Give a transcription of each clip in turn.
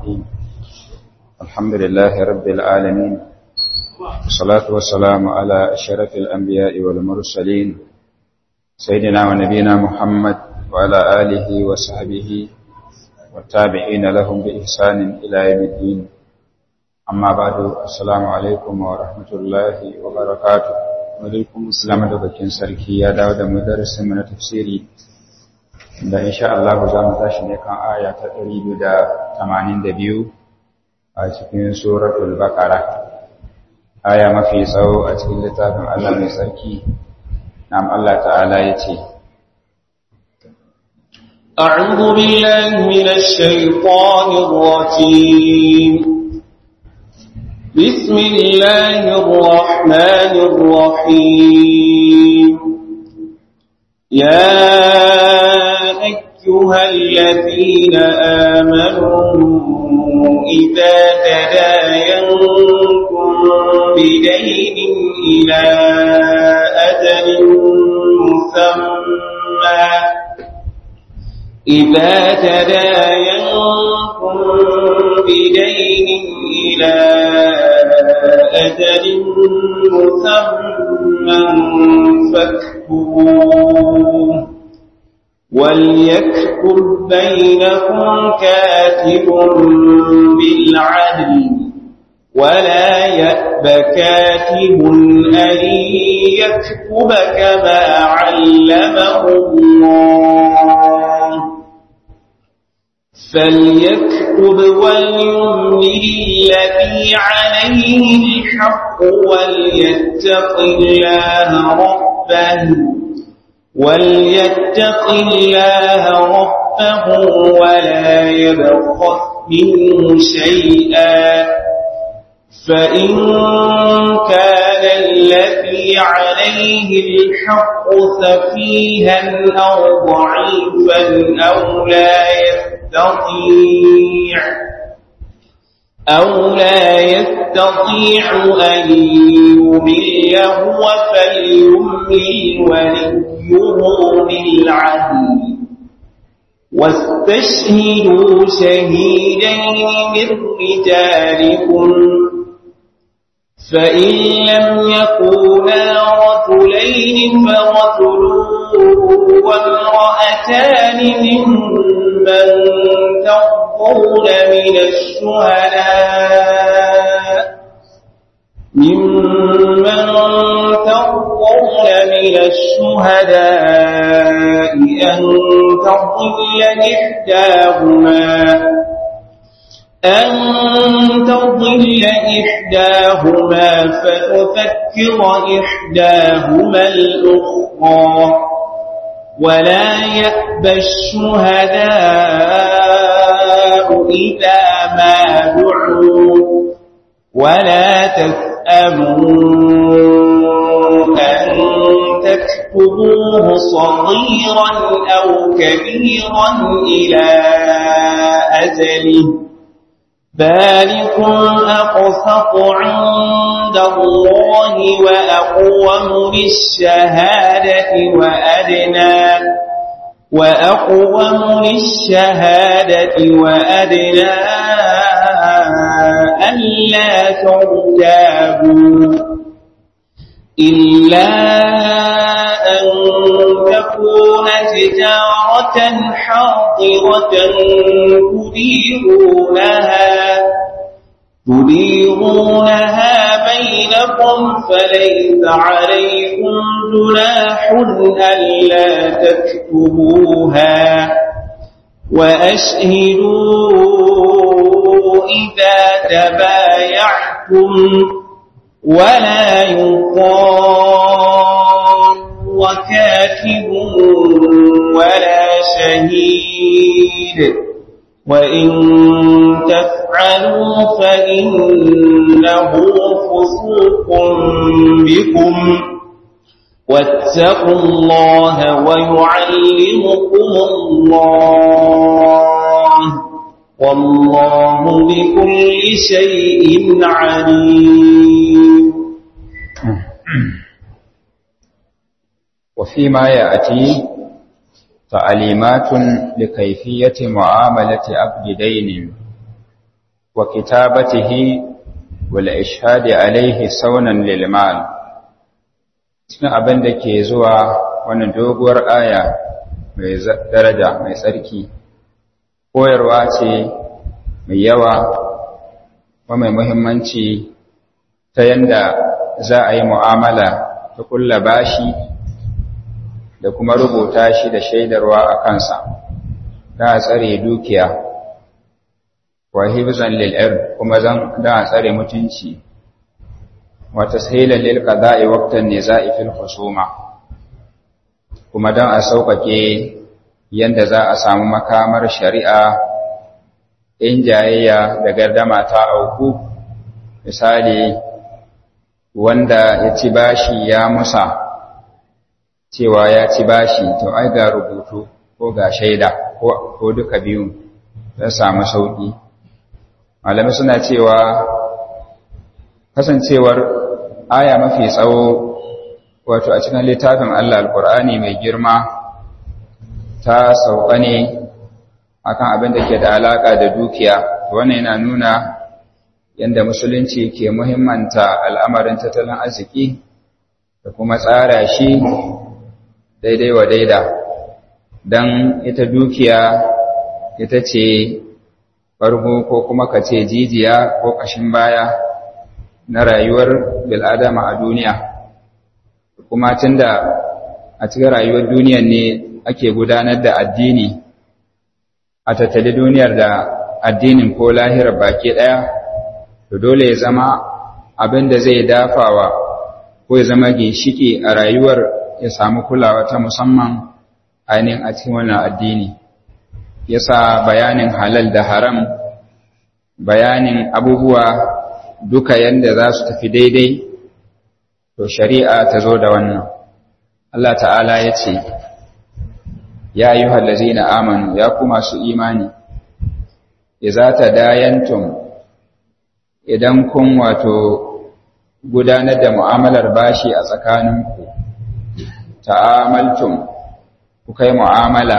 الرحيم الحمد لله رب العالمين والصلاة والسلام على أشرف الأنبياء والمرسلين سيدنا ونبينا محمد وعلى آله وصحبه والتابعين لهم بإحسان إلى يوم الدين أما بعد السلام عليكم ورحمة الله وبركاته alaikum assalam da bakin sarki ya dawo da mu darasin mu na tafsiri da insha Allah za mu tashi ne kan aya ta 282 a cikin suratul baqara aya mafi tsawo a cikin littafin Allah mai sarki nam Allah ta'ala yace أعوذ بالله من الشيطان الرجيم بسم الله الرحمن الرحيم يا أيها الذين آمنوا إذا تداينكم بدين إلى أجل مسمى إذا تداينكم بدين إلى أجل مسمى فاكتبوه وليكتب بينكم كاتب بالعدل ولا يأب كاتب أن يكتب كما علمه الله فليكتب وليملل الذي عليه الحق وليتق الله ربه وليتق الله ربه ولا يبخس منه شيئا فإن كان الذي عليه الحق سفيها أو ضعيفا أو لا يستطيع أو لا يستطيع أن يمل هو فليملل وليه بالعدل واستشهدوا شهيدين من رجالكم فإن لم يكونا رجلين فرجل وامرأتان ممن ترضون من الشهداء ممن ترضون من الشهداء أن تضل إحداهما أن تضل إحداهما فتذكر إحداهما الأخرى ولا يأبى الشهداء إذا ما دعوا ولا تسأموا أن تكتبوه صغيرا أو كبيرا إلى أجله ذلكم أقسط عند الله وأقوم للشهادة وأدنى وأقوم للشهادة وأدنى ألا ترتابوا إلا أن تكون تجارة حاضرة تديرونها تديرونها بينكم فليس عليكم جناح ألا تكتبوها وأشهدوا إذا تبايعتم ولا يقام وكاتب ولا شهيد وإن تفعلوا فإنه فسوق بكم واتقوا الله ويعلمكم الله والله بكل شيء عليم وفيما يأتي تعليمات لكيفية معاملة عبد دين wa kitabatihi wal ishhadi alaihi saunan lil mal cikin abin da ke zuwa wannan doguwar aya mai daraja mai tsarki koyarwa ce mai yawa wa mai muhimmanci ta yanda za a yi mu'amala ta kulla bashi da kuma rubuta shi da shaidarwa a kansa da a tsare dukiya wa hibzan lil kuma zan da a tsare mutunci wa tashilan lil qada'i waqtan niza'i fil khusuma kuma dan a sauƙaƙe yanda za a samu makamar shari'a in jayayya da gardama ta auku misali wanda ya ci bashi ya musa cewa ya ci bashi to ai ga rubutu ko ga shaida ko duka biyun don samu sauƙi malami suna cewa kasancewar aya mafi tsawo wato a cikin littafin Allah alkur'ani mai girma ta sauka ne akan abin da ke da alaƙa da dukiya wannan yana nuna yadda musulunci ke muhimmanta al'amarin tattalin arziki da kuma tsara shi daidai wa daida don ita dukiya ita ce farko ko kuma ka ce jijiya ko ƙashin baya na rayuwar bil'adama a duniya kuma tunda a cikin rayuwar duniyar ne ake gudanar da addini a tattali duniyar da addinin ko lahirar baki ɗaya to dole ya zama abin da zai dafawa ko ya zama ginshiki a rayuwar ya samu kulawa ta musamman ainihin a cikin wannan addini yasa bayanin halal da haram bayanin abubuwa duka yanda za su tafi daidai to shari'a ta zo da wannan Allah ta'ala ya ce ya yi na amanu ya ku masu imani iza ta dayantum idan kun wato gudanar da mu'amalar bashi a tsakaninku ta'amaltum ku kai mu'amala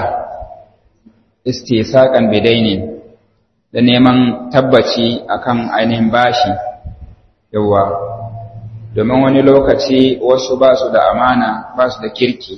istisaqan bidaini da neman tabbaci akan ainihin bashi yawa domin wani lokaci wasu ba su da amana ba su da kirki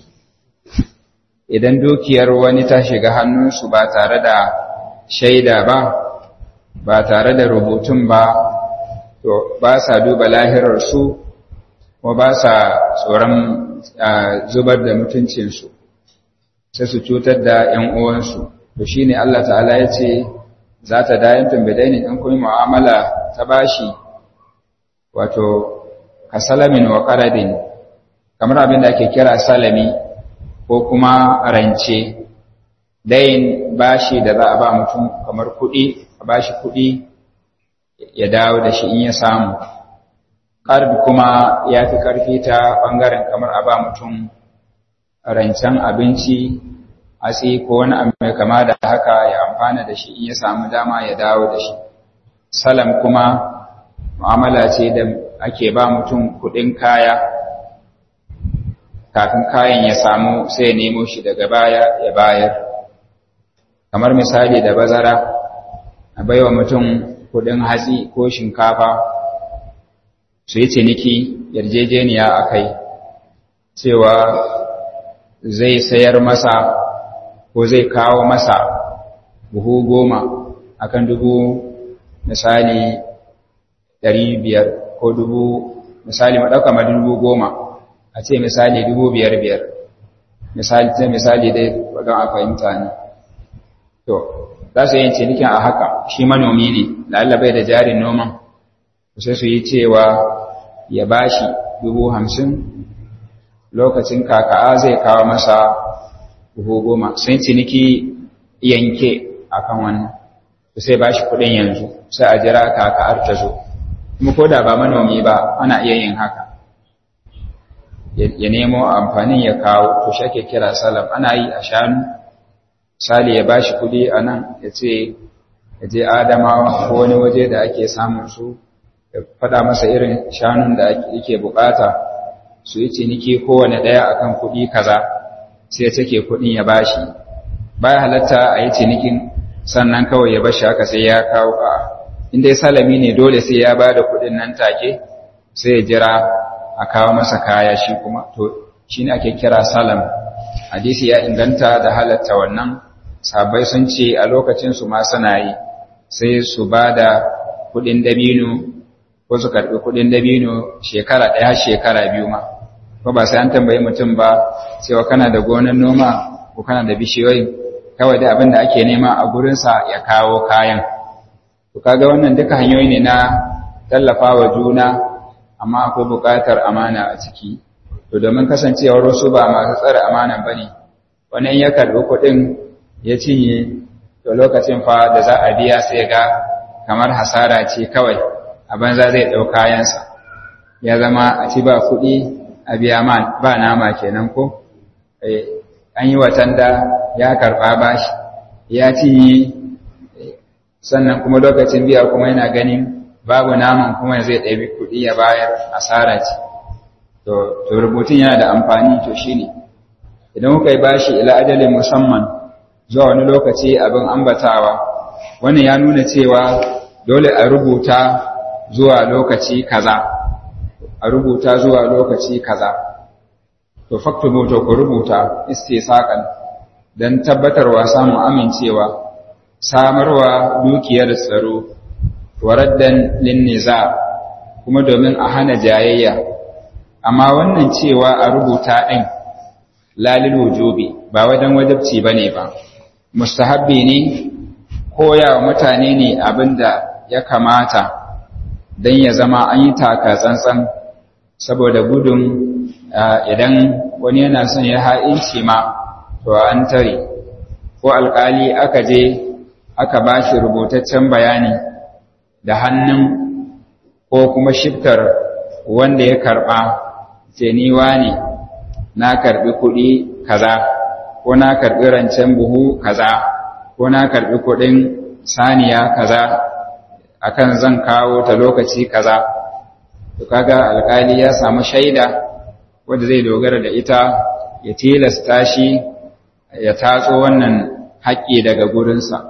idan dukiyar wani ta shiga hannunsu ba tare da shaida ba ba tare da rubutun ba to ba sa duba lahirarsu ko ba sa tsoron zubar da mutuncinsu sai su cutar da ‘yan uwansu to shi ne Allah ta'ala ya ce za ta dayan tumbidaini in kuma mu'amala ta bashi wato ka salamin wa ƙaradin kamar abin da ake kira salami ko kuma rance dayin bashi da za a ba mutum kamar kuɗi a bashi kuɗi ya dawo da shi in ya samu ƙarfi kuma ya fi ƙarfi ta ɓangaren kamar a ba mutum rancen abinci hatsi ko wani abu mai kama da haka ya amfana da shi in ya samu dama ya dawo da shi salam kuma mu'amala ce da ake ba mutum kuɗin kaya kafin kayan ya samu sai ya nemo shi daga baya ya bayar kamar misali da bazara a baiwa mutum kudin hatsi ko shinkafa su yi ciniki yarjejeniya a kai cewa zai sayar masa ko zai kawo masa buhu goma akan dubu misali ɗari biyar ko dubu misali maɗauka ma dubu goma a ce misali dubu biyar biyar misali ta misali dai don a fahimta ne to za su yi cinikin a haka shi manomi ne la'alla bai da jarin noman sai su yi cewa ya bashi dubu hamsin lokacin kaka'a zai kawo masa buhu goma sun ciniki yanke akan wannan sai bashi kuɗin yanzu sai a jira kaka'ar ta zo kuma ko da ba manomi ba ana iya yin haka ya nemo amfanin ya kawo to shi ake kira salam ana yi a shanu sali ya bashi kudi a nan ya ce ya je adamawa ko wani waje da ake samun su ya faɗa masa irin shanun da yake bukata su yi ciniki kowane ɗaya akan kudi kaza sai ya take kudin ya bashi baya halatta a yi cinikin sannan kawai ya bashi haka sai ya kawo a in dai salami ne dole sai ya ba da kuɗin nan take sai ya jira a kawo masa kaya shi kuma to shi ne ake kira salam hadisi ya inganta da halatta wannan sabai sun ce a lokacinsu ma suna yi sai su ba da kuɗin dabino ko su karɓi kuɗin dabino shekara ɗaya shekara biyu ma ko ba sai an tambayi mutum ba cewa kana da gonan noma ko kana da bishiyoyi kawai da abin da ake nema a gurinsa ya kawo kayan to kaga wannan duka hanyoyi ne na tallafawa juna amma akwai buƙatar amana a ciki to domin kasancewar wasu ba masu tsare amana bane wani ya karɓi kuɗin ya cinye to lokacin fa da za a biya sai ga kamar hasara ce kawai a banza zai ɗau kayansa ya zama a ci ba kuɗi a biya ba nama kenan ko an yi watan da ya karɓa bashi ya cinye sannan kuma lokacin biya kuma yana ganin babu naman kuma zai ɗabi kuɗi ya bayar asara ce to rubutun yana da amfani to shi ne idan kuka yi bashi ila ajalin musamman zuwa wani lokaci abin ambatawa wannan ya nuna cewa dole a rubuta zuwa lokaci kaza a rubuta zuwa lokaci kaza to faktubu to ku rubuta istisaqan dan tabbatarwa samun amincewa samarwa dukiyar tsaro waraddan linniza kuma domin a hana jayayya amma wannan cewa a rubuta din lalil wujubi ba wajen wajibci bane ba mustahabbi ne koya wa mutane ne abinda ya kamata dan ya zama an yi taka tsantsan saboda gudun idan wani yana son ya ha'inci ma to an tare ko alkali aka je aka ba shi rubutaccen bayani da hannun ko kuma shiftar wanda ya karɓa jeniwa ne na karɓi kuɗi kaza ko na karɓi rancen buhu kaza ko na karɓi kuɗin saniya kaza akan zan kawo ta lokaci kaza to kaga alkali ya samu shaida wanda zai dogara da ita ya tilasta shi ya tatso wannan haƙƙi daga gurinsa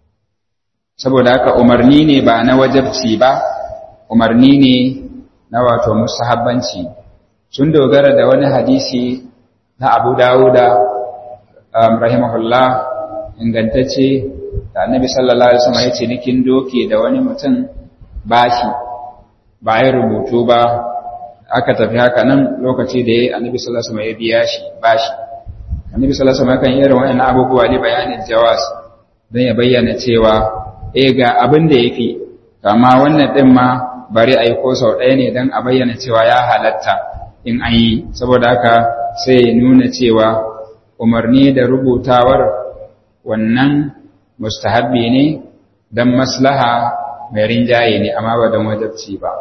saboda haka umarni ne ba na wajabci ba umarni ne na wato musahabbanci sun dogara da wani hadisi na abu dawuda um, rahimahullah ingantacce da annabi sallallahu alaihi wasallam ya ce nikin doke da wani mutum bashi ba ya rubutu ba aka tafi haka nan lokaci da ya annabi sallallahu alaihi wasallam ya biya shi bashi annabi sallallahu alaihi wasallam kan irin wannan abubuwa ne bayanin jawas don ya bayyana cewa eh ga abin da yafi amma wannan din ma bari a yi ko sau ɗaya ne don a bayyana cewa ya halatta in an yi saboda haka sai nuna cewa umarni da rubutawar wannan mustahabbi ne don maslaha mai rinjaye ne amma ba don wajabci ba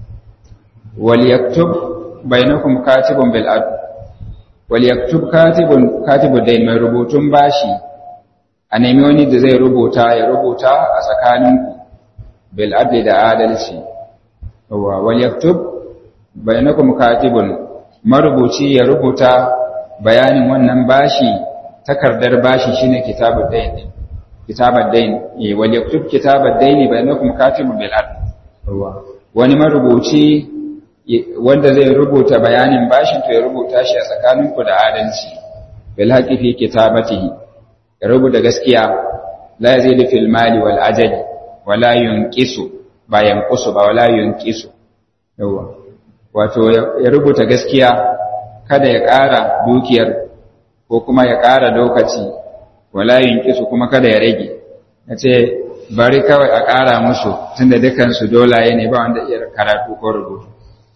wal yaktub bainakum katibun bil adl wal yaktub katibun katibud dain mai rubutun bashi a nemi wani da zai rubuta ya rubuta a tsakaninku bil adli da adalci wa wal yaktub bainakum katibun marubuci ya rubuta bayanin wannan bashi takardar bashi shine kitabud dain kitabud dain eh wal yaktub kitabud dain bainakum katibun bil adl wani marubuci wanda zai rubuta bayanin bashin to ya rubuta shi a tsakaninku da adalci bil haqqi fi kitabatihi ya rubuta gaskiya la yazidu fil mali wal ajali wala yunqisu ba yanqusu ba wala yunqisu yawa wato ya rubuta gaskiya kada ya ƙara dukiyar ko kuma ya ƙara lokaci wala yunqisu kuma kada ya rage yace bari kawai a ƙara musu tunda dukan su dolaye ne ba wanda iya karatu ko rubutu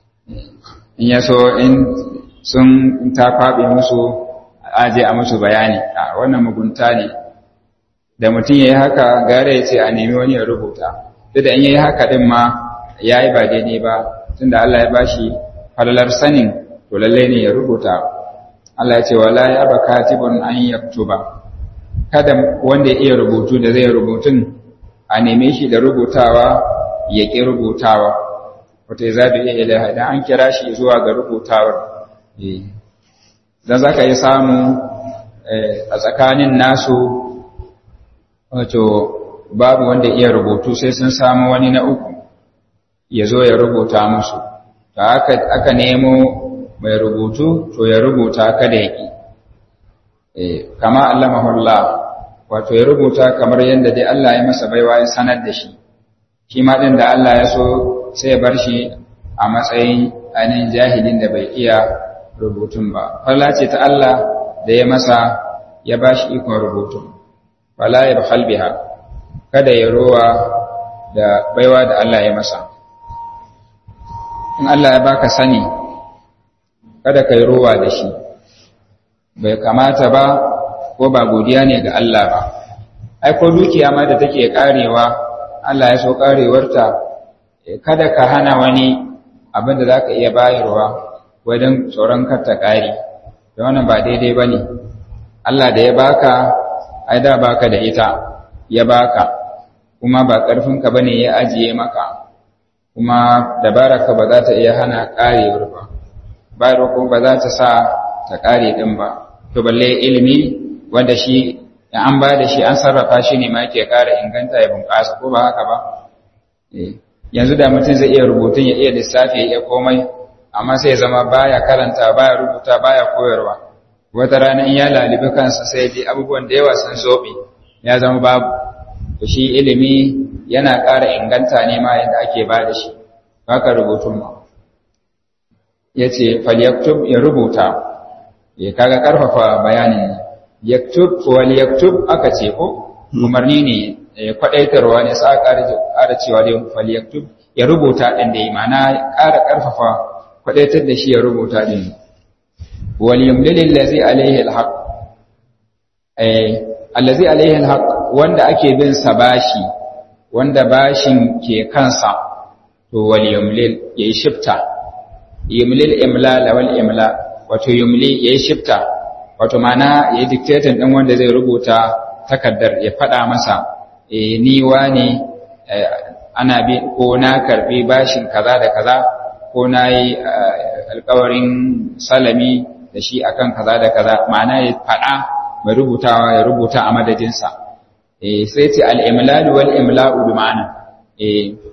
in ya so in sun ta kwaɓe musu aje a musu bayani a wannan mugunta ne da mutum ya yi haka gare ya ce a nemi wani ya rubuta duk da in ya yi haka ɗin ma ya yi ba daidai ba tunda Allah ya bashi falalar sanin to lallai ne ya rubuta Allah ya ce wala ya ba katibun an yaktuba kada wanda ya iya rubutu da zai rubutun a neme shi da rubutawa ya ƙi rubutawa wata ya zaɓi iya ilaha idan an kira shi zuwa ga rubutawar don za ka yi samu a tsakanin nasu wato babu wanda iya rubutu sai sun samu wani na uku ya zo ya rubuta musu ta aka, aka nemo mai rubutu to ya rubuta kada ya ƙi e, kama Allah mahullah wato ya rubuta kamar yadda dai Allah ya masa baiwa ya sanar da shi shi ma ɗin da Allah ya so sai ya bar shi a matsayin ainihin jahilin da bai iya rubutun ba falla ce ta Allah da ya masa ya ba shi ikon rubutun fala ya bahal biha kada ya rowa da baiwa da Allah ya masa in Allah ya baka sani kada ka yi rowa da shi bai kamata ba ko ba godiya ne ga Allah ba ai ko dukiya ma da take karewa Allah ya so karewarta kada ka hana wani abin da zaka iya bayarwa wajen tsoron kar ta kare da wannan ba daidai bane Allah da ya baka ai da baka da ita ya baka kuma ba karfinka bane ya ajiye maka kuma dabaraka ba za ta iya hana karewar ba bayarwa kuma ba za ta sa ta kare din ba to balle ilimi wanda shi in an ba da shi an sarrafa shi ne ma yake ƙara inganta ya bunƙasa ko ba haka ba yanzu da mutum zai iya rubutun ya iya lissafi ya iya komai amma sai ya zama baya karanta baya rubuta baya koyarwa wata rana in ya lalibi kansa sai dai abubuwan da yawa sun zobe ya zama babu to shi ilimi yana ƙara inganta ne ma yadda ake ba da shi haka rubutun ma ya ce falyaktub ya rubuta ya kaga ƙarfafa bayanin yaktub wal yaktub aka ce ko umarni ne kwadaitarwa ne sa ƙara cewa da fal yaktub ya rubuta din da imana ƙara ƙarfafa kwadaitar da shi ya rubuta din wal yumlil allazi alaihi alhaq eh allazi alaihi alhaq wanda ake bin sa bashi wanda bashin ke kansa to wal yumlil yayi shifta yumlil imla wal imla wato yumli yayi shifta wato mana ya yi dictating ɗin wanda zai rubuta takardar ya faɗa masa e, ni ne ana bi ko na karɓi bashin kaza da kaza ko na yi alkawarin salami da shi akan kaza da kaza ma'ana ya faɗa mai rubutawa ya rubuta a madadinsa e, sai ce al'imlal wal imla'u bi ma'ana e,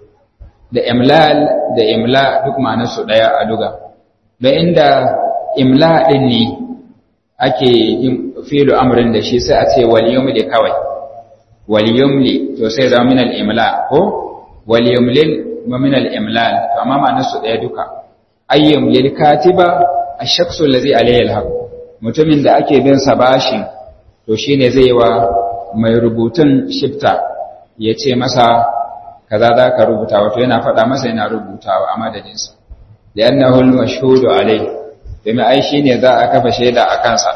da imlal da imla duk ma'anarsu ɗaya a duga da inda imla ɗin ne ake yin filu amrin da shi sai a ce wal yumli kawai wal yumli to sai zama min al imla ko wal yumlil wa min al imlal to amma ma'anar su daya duka ayyum lil katiba ash-shakhsu allazi alayhi al haqq mutumin da ake bin sa bashi to shine zai wa mai rubutun shifta ya ce masa kaza za ka rubuta wato yana faɗa masa yana rubutawa a madadinsa da yannahu al-mashhudu alayhi domin ai shi ne za a kafa shaida a kansa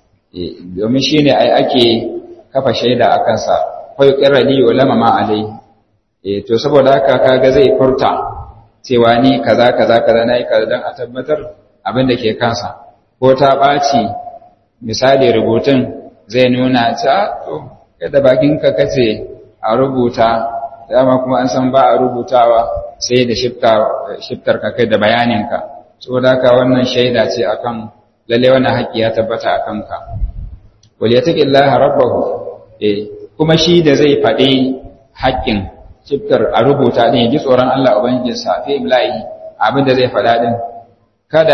domin shi ne ai ake kafa shaida a kansa kwai ƙirali wa lamama alai to saboda haka kaga zai furta cewa ni kaza kaza kaza na yi kaza don a tabbatar abin da ke kansa ko ta ɓaci misali rubutun zai nuna ta to kada bakinka kace a rubuta dama kuma an san ba a rubutawa sai da shiftar ka kai da bayaninka saboda haka wannan shaida ce akan lalle wannan haƙƙi ya tabbata akan ka wal yattaqillaha rabbahu eh kuma shi da zai faɗi haƙƙin ciftar a rubuta din ji tsoron Allah ubangijin sa fi imla'i abin da zai faɗa din kada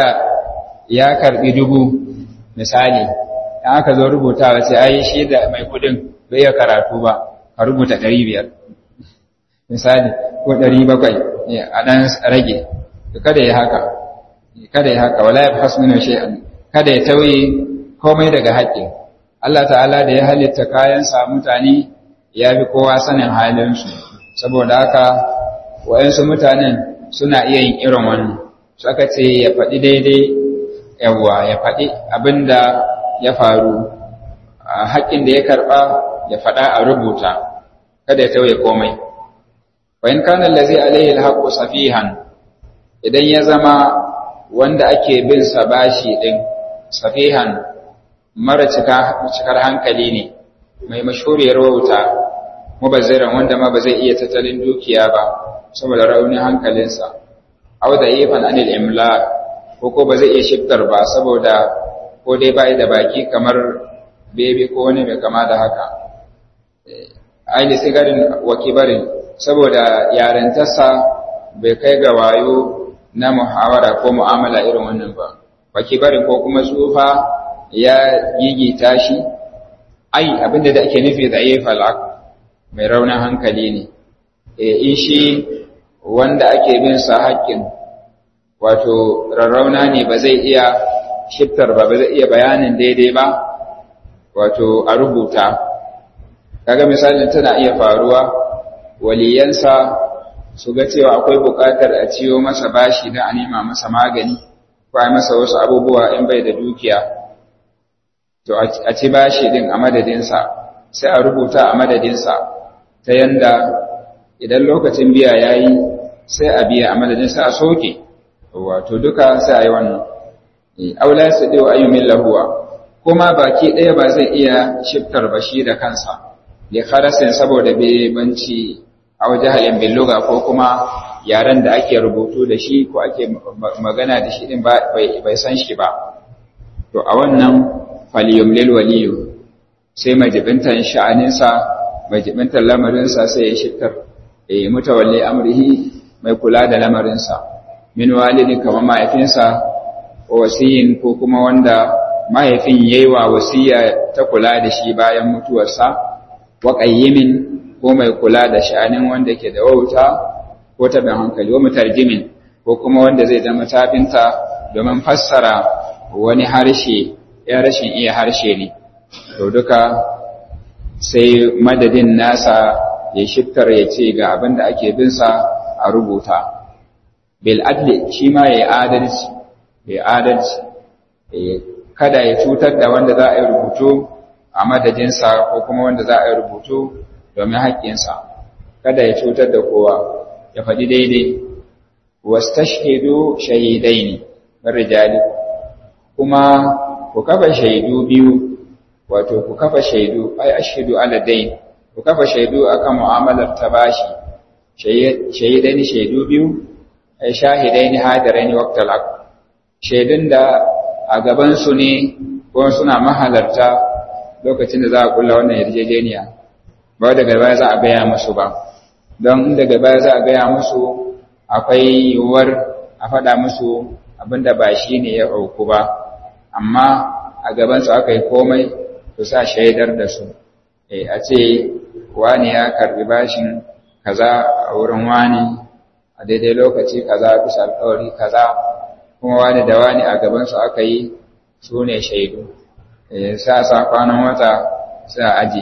ya karbi dubu misali in aka zo rubutawa sai ai shi da mai kudin bai iya karatu ba ka rubuta 500 misali ko 700 a dan rage kada ya haka kada ya haka wala yabhas minhu shay'an kada ya tauye komai daga haƙƙin Allah ta'ala da ya halitta kayan sa mutane ya bi kowa sanin halin su saboda haka wayansu mutanen suna iya yin irin wannan saka ce ya faɗi daidai yawa ya faɗi abinda ya faru haƙƙin da ya karɓa ya faɗa a rubuta kada ya tauye komai wa in kana allazi alaihi alhaqqu safihan idan ya zama wanda ake bin sa bashi din safihan mara cikar hankali ne mai mashhuriyar wauta mubazziran wanda ma ba zai iya tattalin dukiya ba saboda raunin hankalinsa aw da ifan anil imla ko ko ba zai iya shiftar ba saboda ko dai bai da baki kamar bebe ko wani mai kama da haka ai da sigarin wa kibarin saboda yarantarsa bai kai ga wayo na muhawara ko mu'amala irin wannan ba wa kibarin ko kuma tsufa ya gigita shi ai abinda da ake nufi da ayyufal mai raunin hankali ne in shi wanda ake bin sa haƙƙin wato rarrauna ne ba zai iya shiftar ba ba zai iya bayanin daidai ba wato a rubuta kaga misalin tana iya faruwa waliyansa su ga cewa akwai buƙatar a ciyo masa bashi don a nema masa magani ko a masa wasu abubuwa in bai da dukiya to a ci bashi din a madadinsa sai a rubuta a madadinsa ta yanda idan lokacin biya ya yi sai a biya a madadinsa a soke wato duka sai a yi wannan aula su ɗewa ayyumin lahuwa kuma baki ɗaya ba zai iya shiftar bashi da kansa da karasin saboda bebanci a waje halin billuga ko kuma yaren da ake rubutu da shi ko ake magana da shi din bai san shi ba to a wannan faliyum lil waliyu sai majibintan sha'aninsa majibintan lamarinsa sai ya shiftar eh mutawalli amrihi mai kula da lamarinsa min walidi kamar mahaifinsa wasiyin ko kuma wanda mahaifin yayi wa wasiya ta kula da shi bayan mutuwarsa wa qayyimin ko mai kula da sha'anin wanda ke da wauta ko tabin hankali wa mutarjimin ko kuma wanda zai zama tafinta domin fassara wani harshe ya rashin iya harshe ne to duka sai madadin nasa ya shiftar ya ce ga abin da ake bin sa a rubuta bil adli shi ma ya adalci ya adalci kada ya cutar da wanda za a yi rubutu a madadinsa ko kuma wanda za a yi rubutu domin haƙƙinsa kada ya cutar da kowa ya faɗi daidai wastashhidu shahidaini rijali kuma ku kafa shaidu biyu wato ku kafa shaidu ai ashhadu ala dain ku kafa shaidu akan mu'amalar ta bashi shahidaini shaidu biyu ai shahidaini hadiraini waqtal aqd shaidun da a gaban su ne ko suna mahalarta lokacin da za a kulla wannan yarjejeniya ba daga baya za a gaya musu ba don daga baya za a gaya musu akwai yiwuwar a faɗa musu abinda ba shi ne ya auku ba amma a gabansu aka yi komai su sa shaidar da su a ce wani ya karbi bashin kaza a wurin wani a daidai lokaci kaza bisa alkawari kaza kuma wani da wani a gabansu aka yi su ne shaidu sa sa kwanan wata sa aji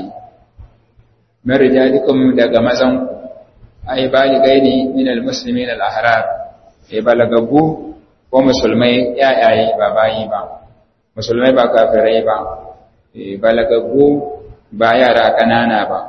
marijalikum daga mazanku ai baligaini min almuslimin alahrar ai balagabu ko musulmai yayaye ba bayi ba musulmai ba kafirai ba balagabu ba yara kanana ba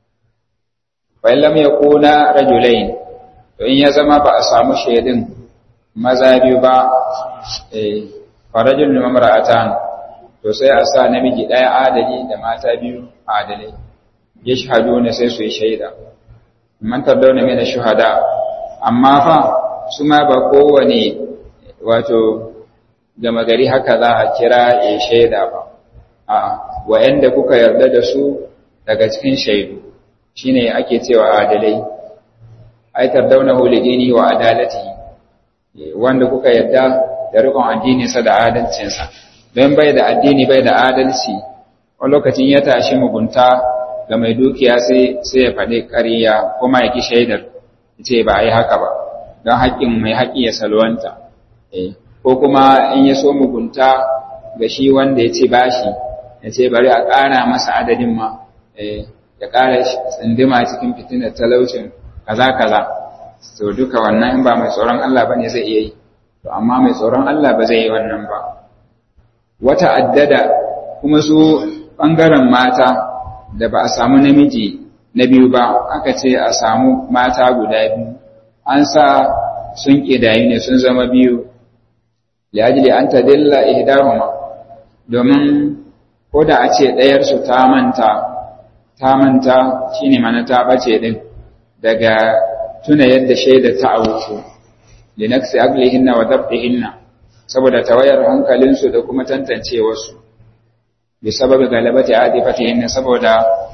fa lam yakuna rajulain to in ya zama ba a samu shaidin maza biyu ba eh farajul mamra'atan to sai a sa namiji daya adali da mata biyu adalai yashhaduna sai su yi shaida man tardawna min ash-shuhada amma fa su ma ba kowane wato gama gari haka za a kira ya shaida ba a wa'anda kuka yarda da su daga cikin shaidu shine ake cewa adalai ai tardawna hulidini wa adalati wanda kuka yarda da rikon addini sa da adalcin sa don bai da addini bai da adalci wani lokacin ya tashi mugunta ga mai dukiya sai sai ya faɗi ƙarya kuma ya ki shaidar ce ba a yi haka ba don haƙƙin mai haƙƙi ya salwanta ko kuma in ya so mugunta ga shi wanda ya ce bashi ya ce bari a ƙara masa adadin ma ya ƙara tsindima cikin fitinar talaucin kaza kaza to duka wannan in ba mai tsoron Allah ba ne zai iya yi to amma mai tsoron Allah ba zai yi wannan ba wata addada kuma su ɓangaren mata da ba a samu namiji na biyu ba aka ce a samu mata guda biyu an sa sun ƙidayi ne sun zama biyu liyajili an ta dilla ihdahuma domin ko da a ce ɗayarsu ta manta ta manta shine mana ta ɓace ɗin daga tuna yadda shaida ta auku linaksi aglihinna wa dabdihinna saboda tawayar hankalinsu da kuma tantancewarsu bi sababi galabati adifatihinna saboda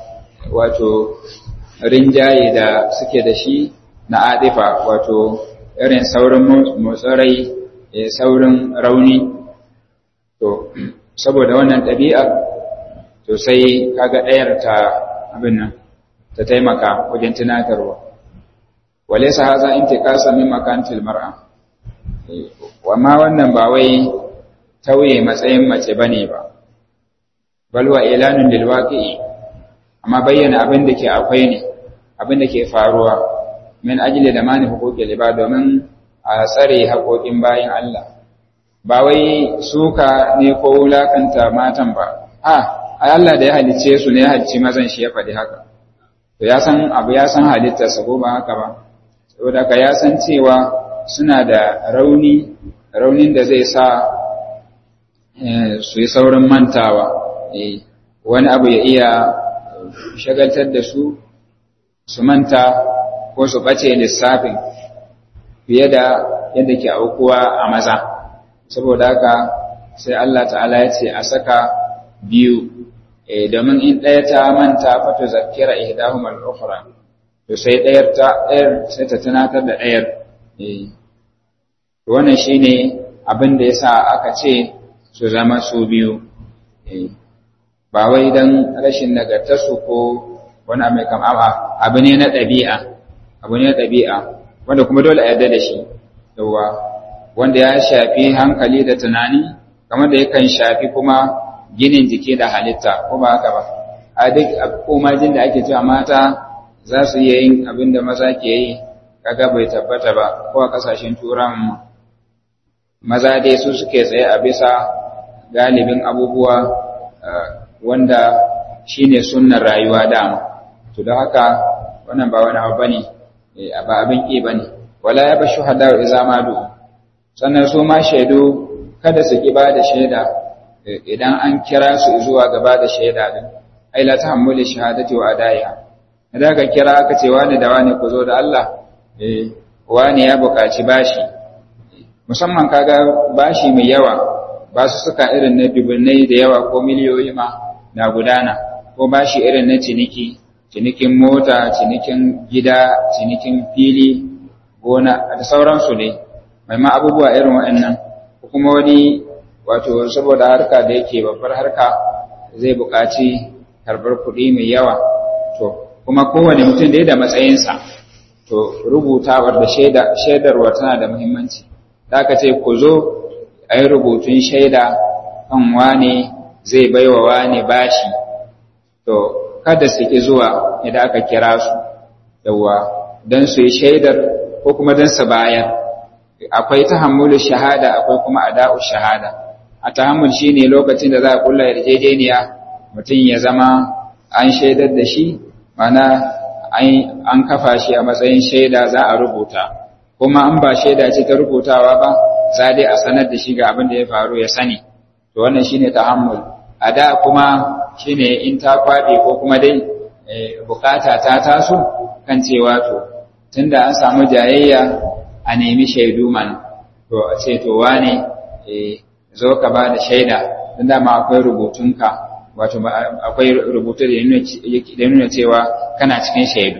wato rinjaye da suke da shi na adifa wato irin saurin motsarai saurin rauni to saboda wannan ɗabi'a to sai kaga ɗayar ta abin nan ta taimaka wajen tunatarwa wale sa haza intiqasa min makantil mar'a amma wannan ba wai tauye matsayin mace bane ba bal wa ilanun lil waqi'i amma bayyana abin da ke akwai ne abin da ke faruwa min ajli da mani huquqil ibad domin a tsare haƙoƙin bayin Allah ba wai suka ne ko wulakanta matan ba a Allah da ya halicce su ne ya halicci mazan shi ya faɗi haka to ya san abu ya san halittarsa ko ba haka ba saboda ka ya san cewa suna da rauni raunin da zai sa su yi saurin mantawa wani abu ya iya shagaltar da su su manta ko su ɓace lissafin fiye da yadda ke aukuwa a maza saboda haka sai Allah ta'ala ya ce a saka biyu domin in ɗaya ta manta fata zakira ihdahum al-ukhra to sai ɗayar ta ɗayar sai ta tunatar da ɗayar wannan shine abin da yasa aka ce su zama su biyu ba wai dan rashin nagartarsu ko wani mai kam abu ne na ɗabi'a abu ne na ɗabi'a wanda kuma dole a yarda da shi yawa wanda ya shafi hankali da tunani kamar da yakan shafi kuma ginin jiki da halitta ko ba haka ba a duk komajin da ake cewa mata za su iya yin abin da maza ke yi kaga bai tabbata ba ko a kasashen turan maza dai su suke tsaye a bisa galibin abubuwa wanda shine sunnar rayuwa dama to don haka wannan ba wani abu bane ba abin ƙi bane wala ya bashu hada iza madu sannan su ma shaidu kada su ki ba da shaida idan an kira su zuwa gaba da shaida din ai la tahammuli shahadati wa adaiha idan ka kira aka ce wani da wani ku zo da Allah eh wani ya buƙaci bashi musamman kaga bashi mai yawa ba su suka irin na dubunnai da yawa ko miliyoyi ma na gudana ko bashi irin na ciniki cinikin mota cinikin gida cinikin fili gona da sauransu ne mai ma abubuwa irin waɗannan kuma wani wato saboda harka da yake babbar harka zai buƙaci karɓar kuɗi mai yawa to kuma kowane mutum da ya da matsayinsa to rubutawar da shaidarwa tana da muhimmanci da aka ce ku zo a yi rubutun shaida kan wane zai baiwa wane bashi to kada su ki zuwa idan aka kira su yawa don su yi shaidar ko kuma don su bayar akwai tahammulu shahada akwai kuma ada'u shahada a tahammul shine lokacin da za a kulla yarjejeniya mutum ya zama an shaidar da shi mana an kafa shi a matsayin shaida za a rubuta kuma an ba shaida ce ta rubutawa ba za dai a sanar da shi ga abin da ya faru ya sani to wannan shine tahammul a da kuma shine in ta kwabe ko kuma dai bukata ta taso kan cewa to tunda an samu jayayya a nemi shaidu man to a ce to wane zo ka ba da shaida don dama akwai rubutunka wato akwai rubutu da nuna cewa kana cikin shaidu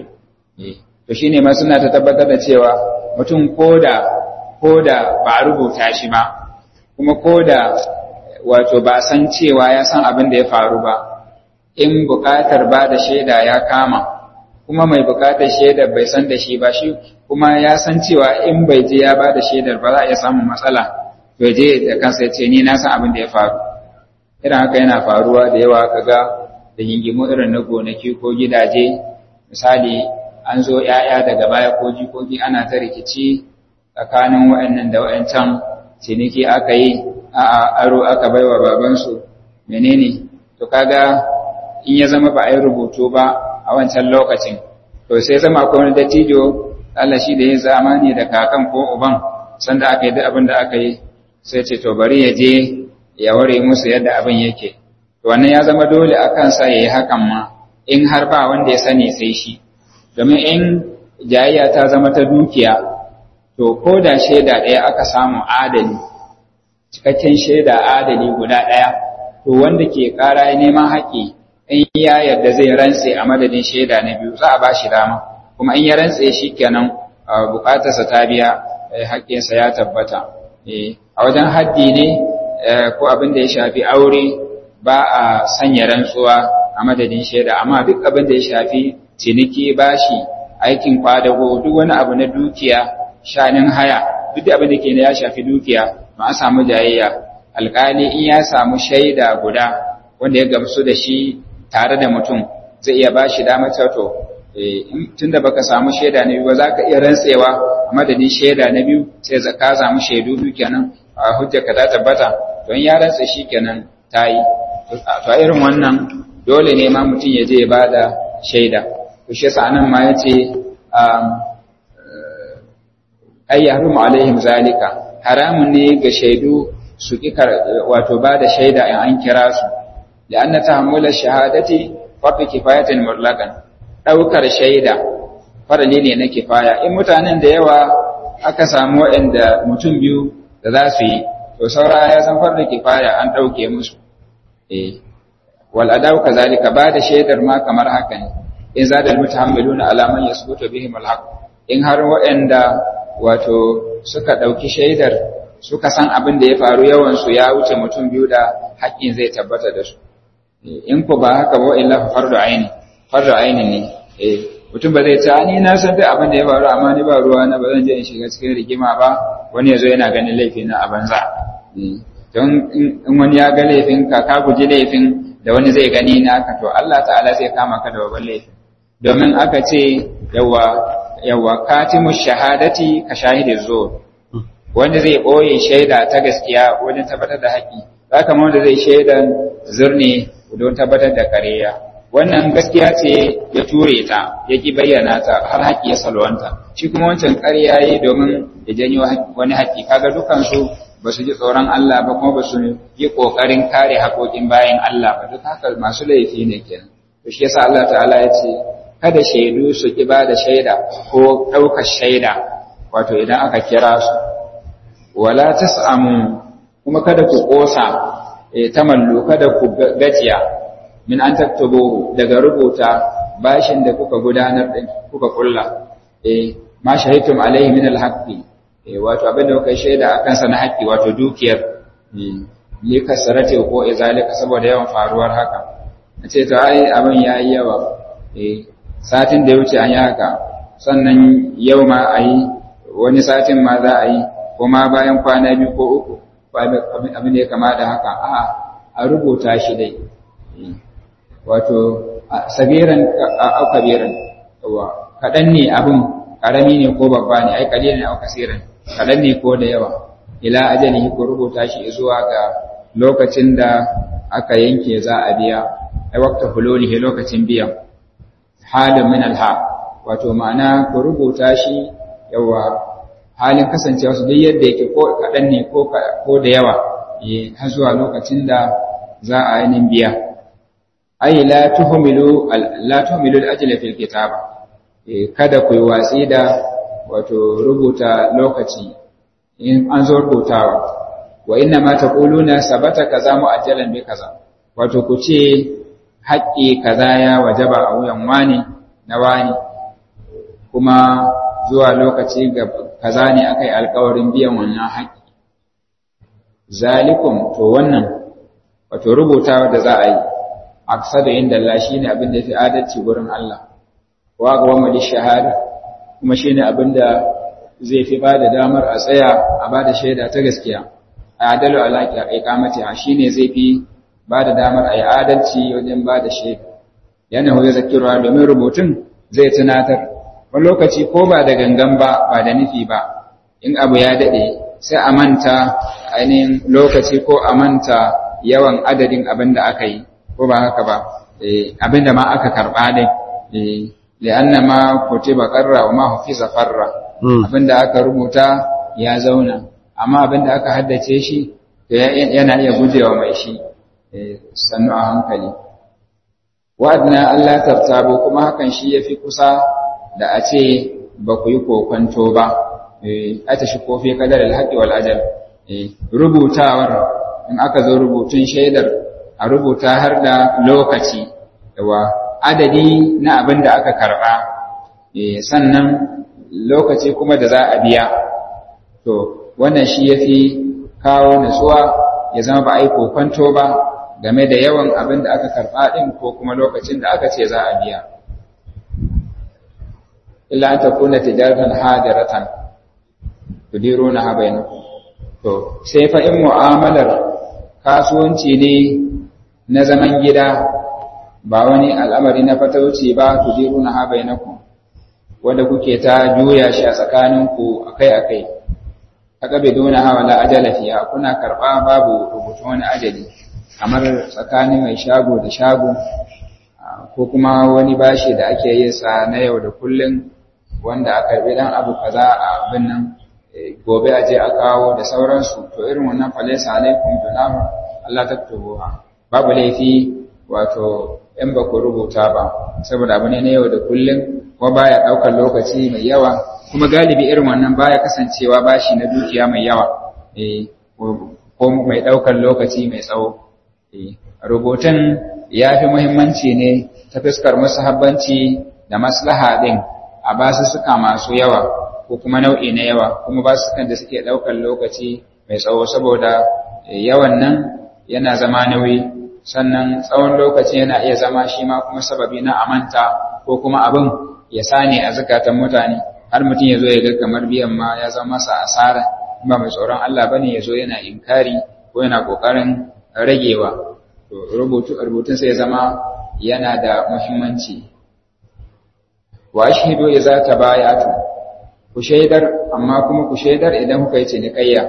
to shine ma suna ta tabbatar da cewa mutum koda koda ba a rubuta shi ba kuma koda wato ba san cewa ya san abin da ya faru ba in bukatar ba da shaida ya kama kuma mai bukatar shaidar bai san da shi ba shi kuma ya san cewa in bai je ya ba da shaidar ba za a iya samun matsala to je da kansa ya ce ni na san abin da ya faru irin haka yana faruwa da yawa kaga da yingimu irin na gonaki ko gidaje misali an zo ‘ya'ya daga baya ko jikoki ana ta rikici tsakanin wa'annan da wa'ancan ciniki aka yi a aro aka baiwa babansu menene to kaga in ya zama ba a yi rubutu ba a wancan lokacin to sai zama akwai wani dattijo Allah shi da ya zamani da kakan ko uban sanda aka yi duk abin da aka yi sai ce to bari ya je ya ware musu yadda abin yake to wannan ya zama dole a kansa ya yi hakan ma in har ba wanda ya sani sai shi domin in jayayya ta zama ta dukiya to ko da shaida ɗaya aka samu adali cikakken shaida adali guda ɗaya to wanda ke ƙara neman haƙƙi in ya yarda zai rantse a madadin shaida na biyu za a ba shi dama kuma in ya rantse shi kenan bukatarsa ta biya haƙƙinsa ya tabbata a wajen haddi ne ko abin da ya shafi aure ba a sanya rantsuwa a madadin shaida amma duk abin da ya shafi ciniki bashi aikin kwadago duk wani abu na dukiya shanin haya duk abin da ke ya shafi dukiya ba a samu jayayya alƙali in ya samu shaida guda wanda ya gamsu da shi tare da mutum zai iya ba shi damar to tun da baka samu shaida na biyu ba za ka iya rantsewa a madadin shaida na biyu sai ka samu shaidu biyu kenan a hujjarka ta tabbata don ya rantse shi kenan ta yi to a irin wannan dole ne ma mutum ya je ya ba da shaida to shi yasa nan ma ya ce ay yahrumu alaihim zalika haramun ne ga shaidu su ki wato ba da shaida in an kira su لأن تحمل الشهادة فرض كفاية مطلقا ɗaukar shaida farali ne na kifaya in mutanen da yawa aka samu waɗanda mutum biyu da za su yi to saura ya san farda kifaya an ɗauke musu eh wal adaw kazalika ba da shaidar ma kamar haka ne in zada al mutahammiluna ala man yasbutu bihim al haqq in har waɗanda wato suka ɗauki shaidar suka san abin da ya faru yawan su ya wuce mutum biyu da haƙƙin zai tabbata da su in ku ba haka ba illa fardu aini fardu aini ne eh mutum ba zai ce ni na san duk abin da ya faru amma ni ba ruwa na ba zan je in shiga cikin rigima ba wani yazo yana ganin laifi na a banza don in wani ya ga laifin ka ka guji laifin da wani zai gani na ka to Allah ta'ala zai kama ka da babban laifi domin aka ce yawa yawa katimu shahadati ka shahidi zo wanda zai boye shaida ta gaskiya wajen tabbatar da haƙi haka ma wanda zai shaidan zurne don tabbatar da ƙarya wannan gaskiya ce ya ture ta ya ki bayyana ta har haƙƙi ya salwanta shi kuma wancan ƙarya yi domin ya janyo wani haƙƙi kaga dukansu ba su ji tsoron Allah ba kuma ba su yi ƙoƙarin kare haƙoƙin bayan Allah ba duk haka masu laifi ne kenan to shi yasa Allah ta'ala ya ce kada shaidu su ki ba da shaida ko ɗaukar shaida wato idan aka kira su wala tas'amu kuma kada ku ƙosa tamallu kada ku gajiya min an taktubu daga rubuta bashin da kuka gudanar din kuka kulla eh ma shahidtum alaihi min alhaqi eh wato abin da kuka shaida akan sa na haƙi wato dukiyar li kasarate ko izalika saboda yawan faruwar haka nace to ai abin yayi yawa eh satin da ya wuce an yi haka sannan yau ma ayi wani satin ma za a yi kuma bayan kwana biyu ko uku abin da ya kama da haka a a rubuta shi dai wato sagiran au kabiran kaɗan ne abin ƙarami ne ko babba ne ai kalilin ne au kasiran kaɗan ne ko da yawa ila ajalihi ko rubuta shi zuwa ga lokacin da aka yanke za a biya ai waqta hululihi lokacin biyan halin min alha wato ma'ana ku rubuta shi yawa halin kasancewa su duk yadda yake ko kaɗan ne ko da yawa har zuwa lokacin da za a yi biya ai la tuhmilu la tuhmilu al-ajla fil kitaba kada ku yi watsi da wato rubuta lokaci in an zo rubutawa wa inna ma taquluna sabata kaza mu'ajjalan bi kaza wato ku ce haƙƙi kaza ya wajaba a wuyan wani na wani kuma zuwa lokaci ga kaza ne aka yi alkawarin biyan wannan haƙƙi zalikum to wannan wato rubutawa da za a yi aksada inda Allah shine abin da yafi adalci gurin Allah wa ga wa shahada kuma shine abin da zai fi bada damar a tsaya a bada shaida ta gaskiya adalu alaqi iqamati shine zai fi bada damar a yi adalci wajen bada shaida yana hoye zakirwa domin rubutun zai tunatar wani lokaci ko ba da gangan ba ba da nufi ba in abu ya daɗe sai a manta ainihin lokaci ko a manta yawan adadin abin da aka yi ko ba haka ba abin da ma aka karɓa dai li'anna ma kutiba qarra wa ma hufiza farra abin da aka rubuta ya zauna amma abin da aka haddace shi yana iya gujewa mai shi sannu a hankali wa'adna Allah tartabo kuma hakan shi yafi kusa da a ce ba ku yi kokonto ba a ta shi kofi kadar alhaƙi wal ajal rubutawar in aka zo rubutun shaidar a rubuta har da lokaci yawa adadi na abin da aka karɓa sannan lokaci kuma da za a biya to wannan shi ya fi kawo nutsuwa ya zama ba a yi kokwanto ba game da yawan abin da aka karɓa ɗin ko kuma lokacin da aka ce za a biya illa an takuna tijaratan hadiratan tudiruna habainakum to sai fa in mu'amalar kasuwanci ne na zaman gida ba wani al'amari na fatauci ba tudiruna habainakum wanda kuke ta juya shi a tsakaninku akai-akai aka biduna hawa la ajala fiha kuna karba babu rubutu wani ajali kamar tsakanin mai shago da shago ko kuma wani bashi da ake yin sa na yau da kullun wanda a karbi dan abu kaza a abin nan gobe a je a kawo da sauransu to irin wannan falaisa alaikum junahu Allah taktubuha babu laifi wato in ba ku rubuta ba saboda abu ne na yau da kullun ko baya daukar lokaci mai yawa kuma galibi irin wannan baya kasancewa bashi na dukiya mai yawa eh ko mai daukar lokaci mai tsawo eh rubutun ya fi muhimmanci ne ta fuskar musahabbanci da maslaha din a basu suka masu yawa ko kuma nau'i na yawa kuma ba su kan da suke ɗaukar lokaci mai tsawo saboda yawan nan yana zama nauyi sannan tsawon lokaci yana iya zama shi ma kuma sababi na amanta ko kuma abin ya sane a zukatan mutane har mutum ya zo ya ga kamar biyan ma ya zama masa asara ba mai tsoron Allah bane ya zo yana inkari ko yana kokarin ragewa to rubutu rubutun sai ya zama yana da muhimmanci wa ashhadu idza tabayatu ku shaidar amma kuma ku shaidar idan kuka yi cinikayya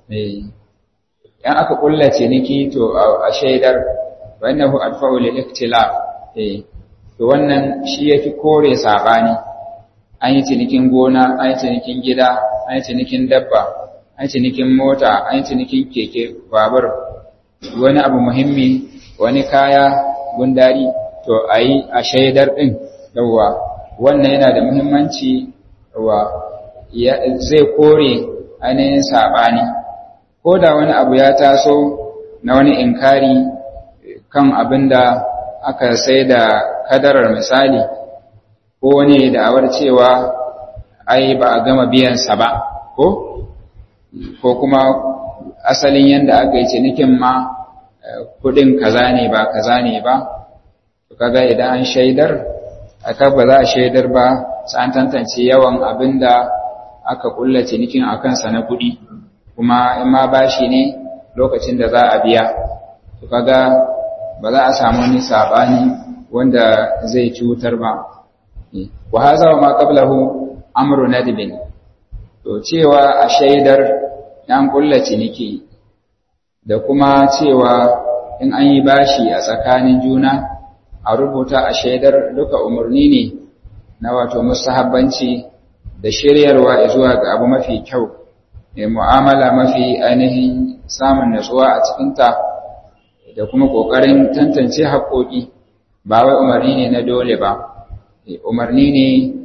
yan aka kulla ciniki to a shaidar wa innahu adfa'u lil ikhtilaf eh to wannan shi yafi kore sabani an yi cinikin gona an yi cinikin gida an yi cinikin dabba an yi cinikin mota an yi cinikin keke babur wani abu muhimmi wani kaya gundari to ayi a shaidar din yawa wannan yana da muhimmanci wa zai kore ainihin saɓani ko da wani abu ya taso na wani inkari kan abin da aka sai da kadarar misali ko wani da'awar cewa ai ba a gama biyansa ba ko ko kuma asalin yadda aka yi cinikin ma kudin kaza ne ba kaza ne ba kaga idan an shaidar aka ba za a shaidar ba sai an tantance yawan abin da aka kulla cinikin a kansa na kuɗi kuma in ma bashi ne lokacin da za a biya to kaga ba za a samu wani sabani wanda zai cutar ba wa haza wa ma qablahu amru nadbin to cewa a shaidar yan kulla ciniki da kuma cewa in an yi bashi a tsakanin juna a rubuta a shaidar duka umarni ne na wato mustahabbanci da shiryarwa zuwa ga abu mafi kyau mai mu'amala mafi ainihin samun natsuwa a cikinta da kuma ƙoƙarin tantance haƙoƙi ba wai umarni ne na dole ba umarni ne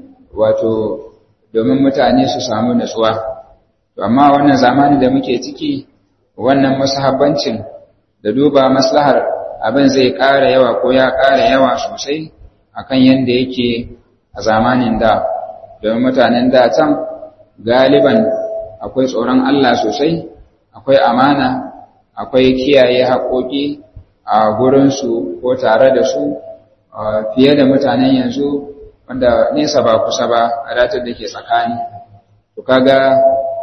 wato domin mutane su samu natsuwa amma wannan zamanin da muke ciki wannan musahabbancin da duba maslahar abin zai ƙara yawa ko ya ƙara yawa sosai akan yadda yake a zamanin da domin mutanen da can galiban akwai tsoron Allah sosai akwai amana akwai kiyaye haƙoƙi a gurinsu ko tare da su fiye da mutanen yanzu wanda nesa ba kusa ba a datar da ke tsakani to kaga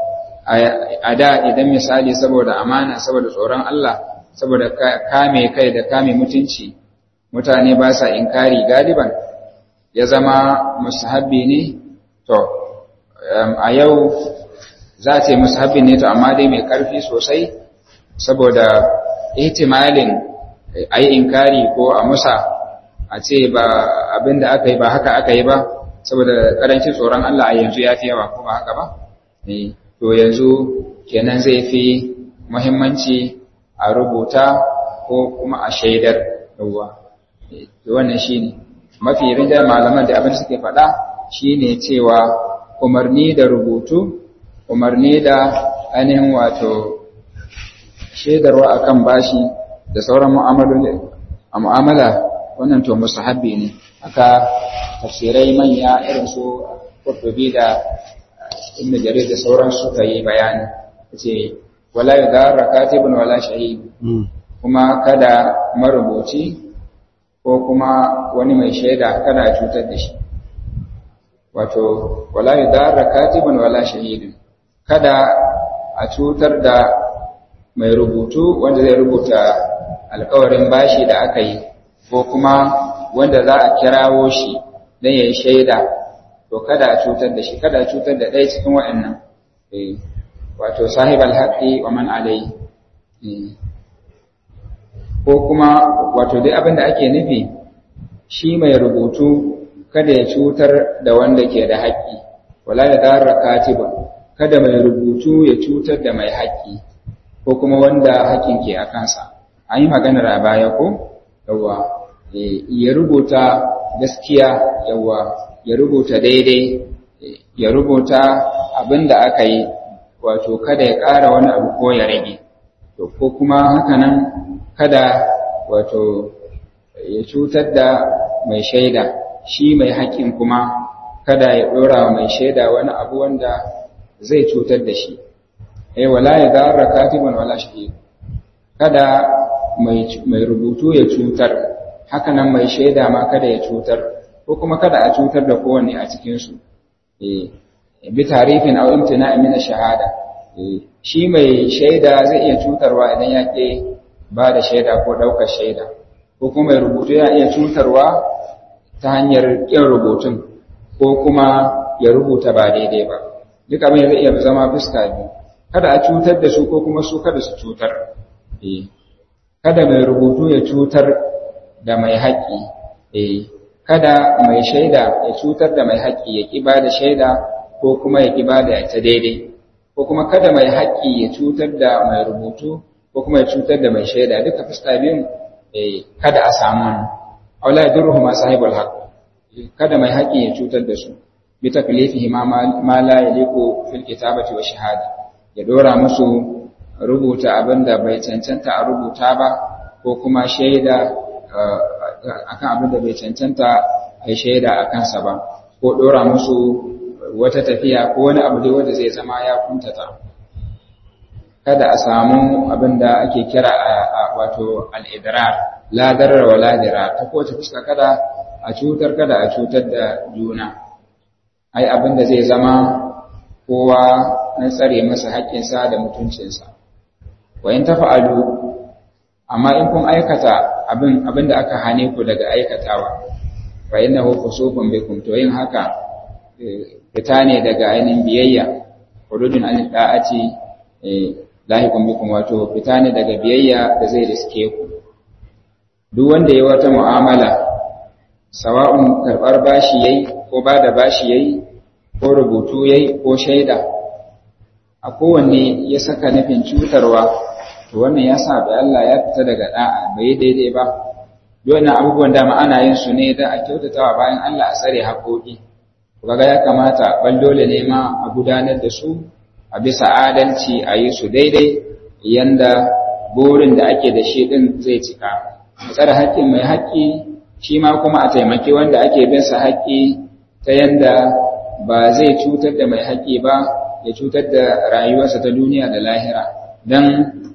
a da idan misali saboda amana saboda tsoron Allah saboda kame kai da kame mutunci mutane ba sa inkari galiban ya zama musahabbi ne to a yau za a ce musahabbi ne to amma dai mai ƙarfi sosai saboda ihtimalin a yi inkari ko a musa a ce ba abin da aka yi ba haka aka yi ba saboda ƙarancin tsoron Allah a yanzu ya fi yawa ko ba haka ba to yanzu kenan zai fi muhimmanci a rubuta ko kuma a shaidar yawwa wannan shine mafi rinjar malaman da abin suke faɗa shine cewa umarni da rubutu umarni da ainihin wato shaidarwa akan bashi da sauran mu'amala wannan to musahabbi ne haka tafsirai manya irin su Qurtubi da Ibn Jarir da sauran suka yi bayani ce wala yudarra katibun wala shahid kuma kada marubuci ko kuma wani mai shaida kada a cutar da shi wato wala yudarra katibun wala shahidun kada a cutar da mai rubutu wanda zai rubuta alkawarin bashi da aka yi ko kuma wanda za a kirawo shi don ya yi shaida to kada a cutar da shi kada a cutar da ɗaya cikin waɗannan wato sahib alhaƙi wa man alai ko kuma wato dai abin da ake nufi shi mai rubutu kada ya cutar da wanda ke da haƙƙi wala ya darra katibun kada mai rubutu ya cutar da mai haƙƙi ko kuma wanda haƙƙin ke a kansa an yi maganar a baya ko yawa ya rubuta gaskiya yawa ya rubuta daidai ya rubuta abin da aka yi wato kada ya ƙara wani abu ko ya rage to ko kuma hakanan kada wato ya cutar da mai shaida shi mai haƙƙin kuma kada ya ɗora wa mai shaida wani abu wanda zai cutar da shi ai wala ya darra katibun wala shahid kada mai rubutu ya cutar hakanan mai shaida ma kada ya cutar ko kuma kada a cutar da kowanne a cikinsu bi tarifin aw imtina'i min shahada shi mai shaida zai iya cutarwa idan ya ke ba da shaida ko ɗaukar shaida ko kuma mai rubutu ya iya cutarwa ta hanyar ƙin rubutun ko kuma ya rubuta ba daidai ba duk abin zai iya zama fuska biyu kada a cutar da su ko kuma su kada su cutar kada mai rubutu ya cutar da mai haƙƙi kada mai shaida ya cutar da mai haƙƙi ya ƙi ba da shaida ko kuma ya ƙi ba da ta daidai ko kuma kada mai haƙƙi ya cutar da mai rubutu ko kuma ya cutar da mai shaida duka fuska biyun kada a samu wani aula yadurruhu ma sahibul haqq kada mai haƙƙi ya cutar da su bi taklifihi ma ma la yaliqu fil kitabati wa shahada ya dora musu rubuta abinda bai cancanta a rubuta ba ko kuma shaida akan abinda bai cancanta a shaida a kansa ba ko dora musu wata tafiya ko wani abu dai wanda zai zama ya kuntata kada a samu abin da ake kira a wato al'idrar ladarar wa ladira ta kowace fuska kada a cutar kada a cutar da juna ai abin da zai zama kowa na tsare masa haƙƙinsa da mutuncinsa wayan ta fa'alu amma in kun aikata abin abin da aka hane ku daga aikatawa fa innahu fusufun bikum to yin haka fita ne daga ainihin biyayya hududun an da'ati lahiqun bikum wato fita ne daga biyayya da zai riske ku duk wanda ya wata mu'amala sawa'un karbar bashi yayi ko bada bashi yayi ko rubutu yayi ko shaida a kowanne ya saka nufin cutarwa to wannan ya sa bai Allah ya fita daga da'a bai daidai ba wannan abubuwan dama ana yin su ne da a kyautatawa bayan Allah a tsare haƙoƙi kaga ya kamata ban dole ne ma a gudanar da su a bisa adalci a yi su daidai yanda burin da ake da shi din zai cika a tsare haƙƙin mai haƙƙi shi ma kuma a taimaki wanda ake bin sa haƙƙi ta yanda ba zai cutar da mai haƙƙi ba ya cutar da rayuwarsa ta duniya da lahira don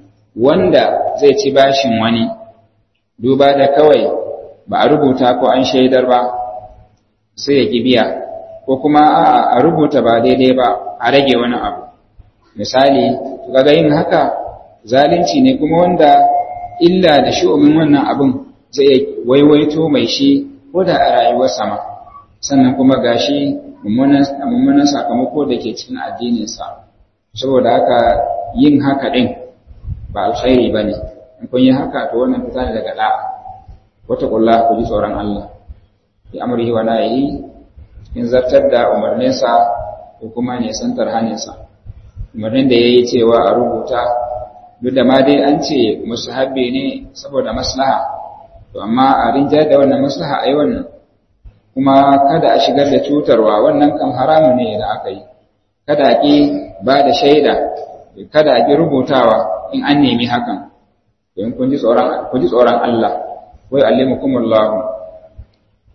wanda zai ci bashin wani duba da kawai ba a rubuta ko an shaidar ba sai ya ki biya ko kuma a rubuta ba daidai ba a rage wani abu misali kaga yin haka zalunci ne kuma wanda illa da shi'umin wannan abin zai waiwaito mai shi ko da a rayuwar sama sannan kuma gashi mummunan sakamako da ke cikin addininsa saboda haka yin haka ɗin ba alkhairi ba ne in kun yi haka to wannan fita ne daga da'a wata ƙulla ku ji tsoron Allah bi amrihi wa nahihi cikin zartar da umarninsa ko kuma nisantar haninsa umarnin da ya yi cewa a rubuta duk da ma dai an ce musahabbi ne saboda maslaha to amma a rinjar da wannan maslaha a yi wannan kuma kada a shigar da cutarwa wannan kan haramu ne da aka yi kada a ƙi ba da shaida kada a ƙi rubutawa in an nemi hakan don kun ji tsoron Allah wai allimukumullahu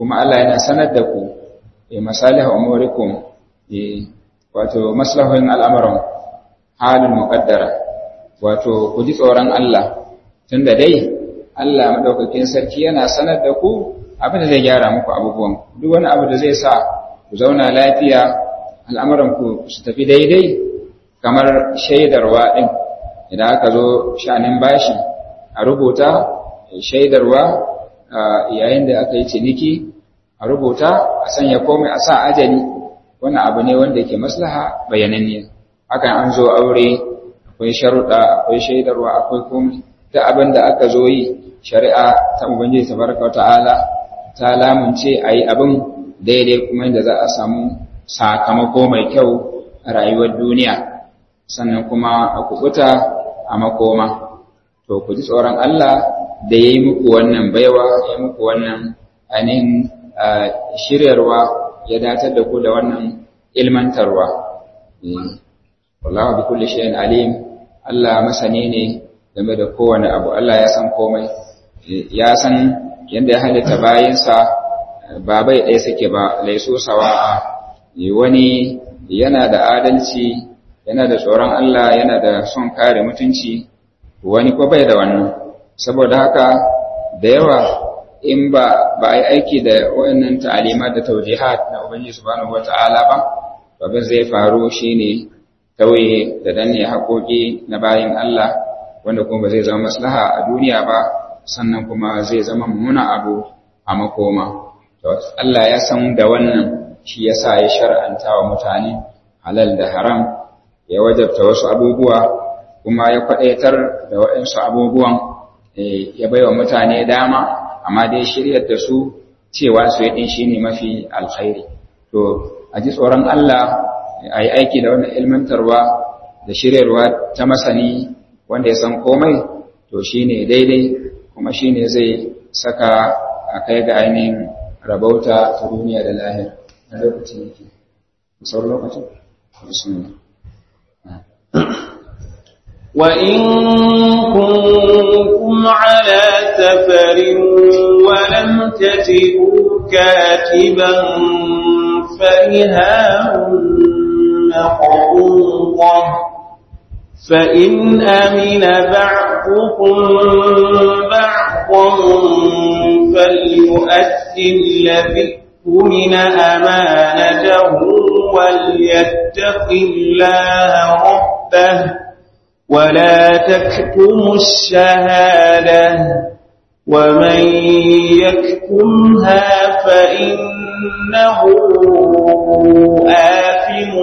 kuma Allah yana sanar da ku e masalih umurikum e wato maslahohin al'amuran halin muqaddara wato ku ji tsoron Allah tunda dai Allah madaukakin sarki yana sanar da ku abin da zai gyara muku abubuwan duk wani abu da zai sa ku zauna lafiya al'amuran ku su tafi daidai kamar shaidarwa din idan aka zo shanin bashi a rubuta shaidarwa yayin da aka yi ciniki a rubuta a sanya komai a sa ajali wannan abu ne wanda ke maslaha bayananne hakan an zo aure akwai sharuɗa akwai shaidarwa akwai komai ta abin da aka zo yi shari'a ta ubangiji tabaraka ta'ala ta lamunce a yi abin daidai kuma yadda za a samu sakamako mai kyau a rayuwar duniya sannan kuma a kubuta a makoma to ku ji tsoron Allah da ya yi muku wannan baiwa ya muku wannan ainihin shiryarwa ya datar da ku da wannan ilmantarwa wallahu bi kulli shay'in alim Allah masani ne game da kowane abu Allah ya san komai ya san yadda ya halitta bayinsa ba bai ɗaya suke ba laiso sawa'a wani yana da adalci yana da tsoron Allah yana da son kare mutunci wani ko bai da wannan saboda haka da yawa in ba ba ai aiki da wayannan ta'alimat da tawjihat na ubangiji subhanahu wata'ala ba abin zai faru shine tauye da danne haƙoƙi na bayin Allah wanda kuma ba zai zama maslaha a duniya ba sannan kuma zai zama mummuna abu a makoma to Allah ya san da wannan shi yasa ya shar'anta wa mutane halal da haram ya wajabta wasu abubuwa kuma ya kwadaitar da waɗansu abubuwan ya baiwa mutane dama amma dai shiryar da su cewa su yi shine mafi alkhairi to a ji tsoron Allah a yi aiki da wannan ilmantarwa da shiryarwa ta masani wanda ya san komai to shine daidai kuma shine zai saka a kai ga ainihin rabauta ta duniya da lahir a lokacin yake sauran lokacin bismillah وإن كنتم على سفر ولم تجدوا كاتبا فرهان مقبوضة فإن أمن بعضكم بعضا فليؤدي الذي من أمانته وليتق الله ربه ولا تكتموا الشهادة ومن يكتمها فإنه آثم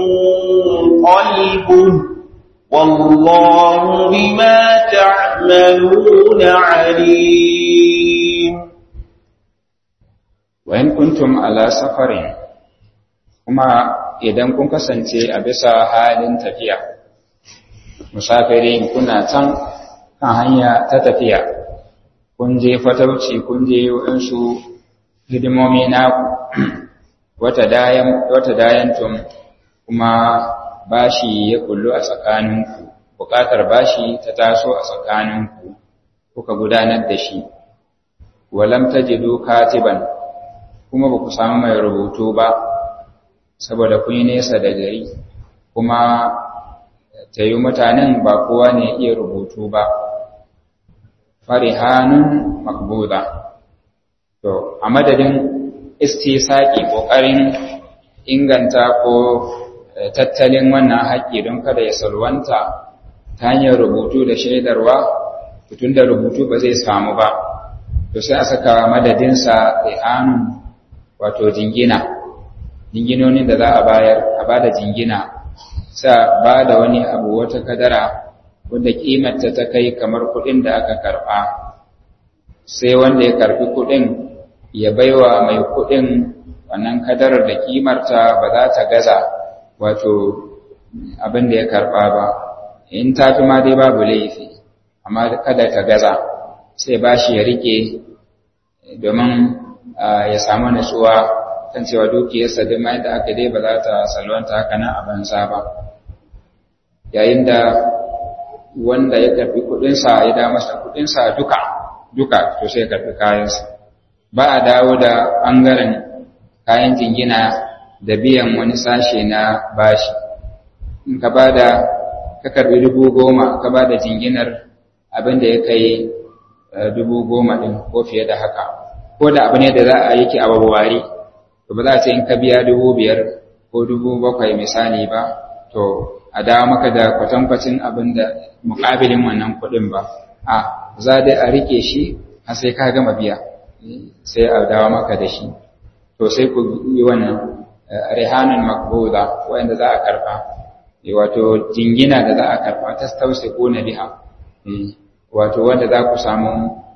قلبه والله بما تعملون عليم وإن كنتم على سفر kuma idan kun kasance a bisa halin tafiya musafirin kuna can kan hanya ta tafiya kun je fatauci kun je waɗansu hidimomi naku wata dayantum kuma bashi ya kullu a tsakaninku buƙatar bashi ta taso a tsakaninku kuka gudanar da shi walam tajidu katiban kuma ba ku samu mai rubutu ba saboda kun yi nesa da gari kuma ta yi mutanen ba kowa ne iya rubutu ba farihanun makbuda to a madadin istisaki ƙoƙarin inganta ko tattalin wannan haƙƙi don kada ya salwanta ta hanyar rubutu da shaidarwa tun da rubutu ba zai samu ba to sai a saka madadinsa rihanun wato jingina jinginonin da za a bayar a ba da jingina sa ba da wani abu wata kadara wanda kimarta ta kai kamar kuɗin da aka karɓa sai wanda ya karɓi kuɗin ya baiwa mai kuɗin wannan kadarar da kimarta ba za ta gaza wato abin da ya karɓa ba in ta fi ma dai babu laifi amma kada ta gaza sai ba shi ya rike domin ya samu nutsuwa kan cewa dukiyarsa duk ma yadda aka dai ba za ta salwanta haka nan a banza ba yayin da wanda ya karbi kudinsa ya da masa kudinsa duka duka to sai ya karbi kayansa ba a dawo da ɓangaren kayan jingina da biyan wani sashe na bashi in ka ba da ka karbi dubu goma ka ba da jinginar abin da ya kai dubu goma ɗin ko fiye da haka ko da abu ne da za a yake a wawware to ba za a ce in ka biya dubu biyar ko dubu bakwai misali ba to a dawo maka da kwatankwacin abin da muƙabilin wannan kuɗin ba a za dai a rike shi har sai ka gama biya sai a dawo maka da shi to sai ku yi wannan rihanan makbuda wanda za a karba wato jingina da za a karba ta tausi ko na biha wato wanda za ku samu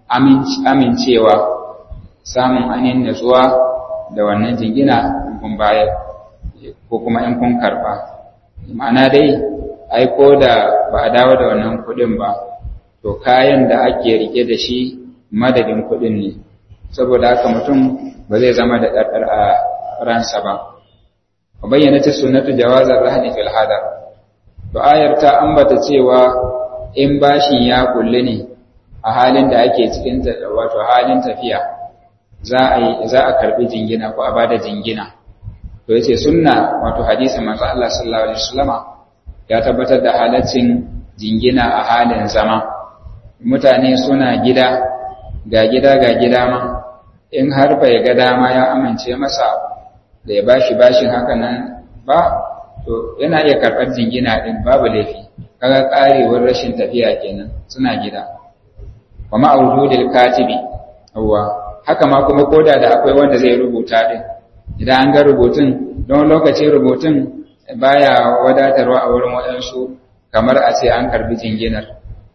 amincewa samun anin natsuwa da wannan jingina in kun bayar ko kuma in kun karba ma'ana dai ai ko da ba a dawo da wannan kuɗin ba to kayan da ake rike da shi madadin kuɗin ne saboda haka mutum ba zai zama da ɗarɗar a ransa ba wa bayyana ta sunnatu jawazar rahani fil hadar to ayar ta ambata cewa in bashin ya kulle ne a halin da ake cikin wato halin tafiya za a yi za a karbi jingina ko a bada jingina to yace sunna wato hadisi manzo Allah sallallahu alaihi wasallama ya tabbatar da halaccin jingina a halin zama mutane suna gida ga gida ga gida ma in har bai ga dama ya amince masa da ya bashi bashin haka nan ba to yana iya karɓar jingina din babu laifi kaga karewar rashin tafiya kenan suna gida wa ma'ududil katibi awwa haka ma kuma koda da akwai wanda zai rubuta din idan an ga rubutun don lokacin rubutun baya wadatarwa a wurin waɗansu kamar a ce an karbi jinginar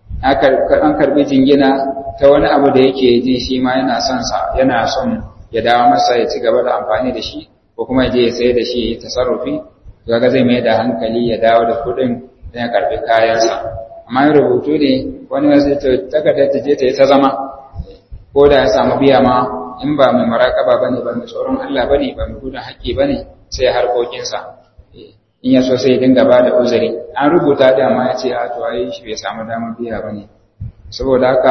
an karbi jingina ta wani abu da yake ji shi ma yana son sa yana son ya dawo masa ya ci gaba da amfani da shi ko kuma ya je ya sayar da shi ya yi tasarrufi kaga zai mai da hankali ya dawo da kuɗin don ya karbi kayansa amma yin rubutu ne wani wasu ta takarda ta je ta yi ta zama ko da ya samu biya ma in ba mai maraƙaba ba ne ba mai tsoron Allah ba ne ba mai gudun haƙƙi ba ne sai harkokinsa in ya so sai ya dinga ba da uzuri an rubuta da ma ya ce a to ai shi bai samu damar biya ba ne saboda haka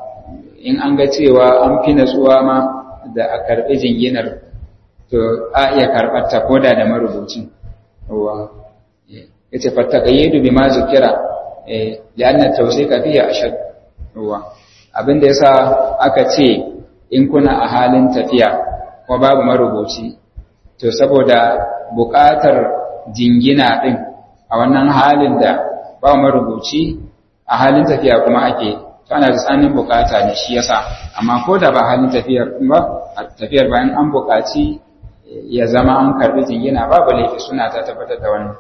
in an ga cewa an fi natsuwa ma da a karɓi jinginar to a iya karɓar ta koda da marubucin yawa ya ce fattakayyidu bi ma zukira li'anna tawsika fihi ashad yawa abinda yasa aka ce in kuna a halin tafiya ko babu marubuci to saboda buƙatar jingina din a wannan halin da ba marubuci a halin tafiya kuma ake to ana da tsanin bukata ne shi yasa amma ko da ba halin tafiyar ba a tafiyar bayan an bukaci ya zama an karbi jingina babu laifi suna ta tabbatar da wannan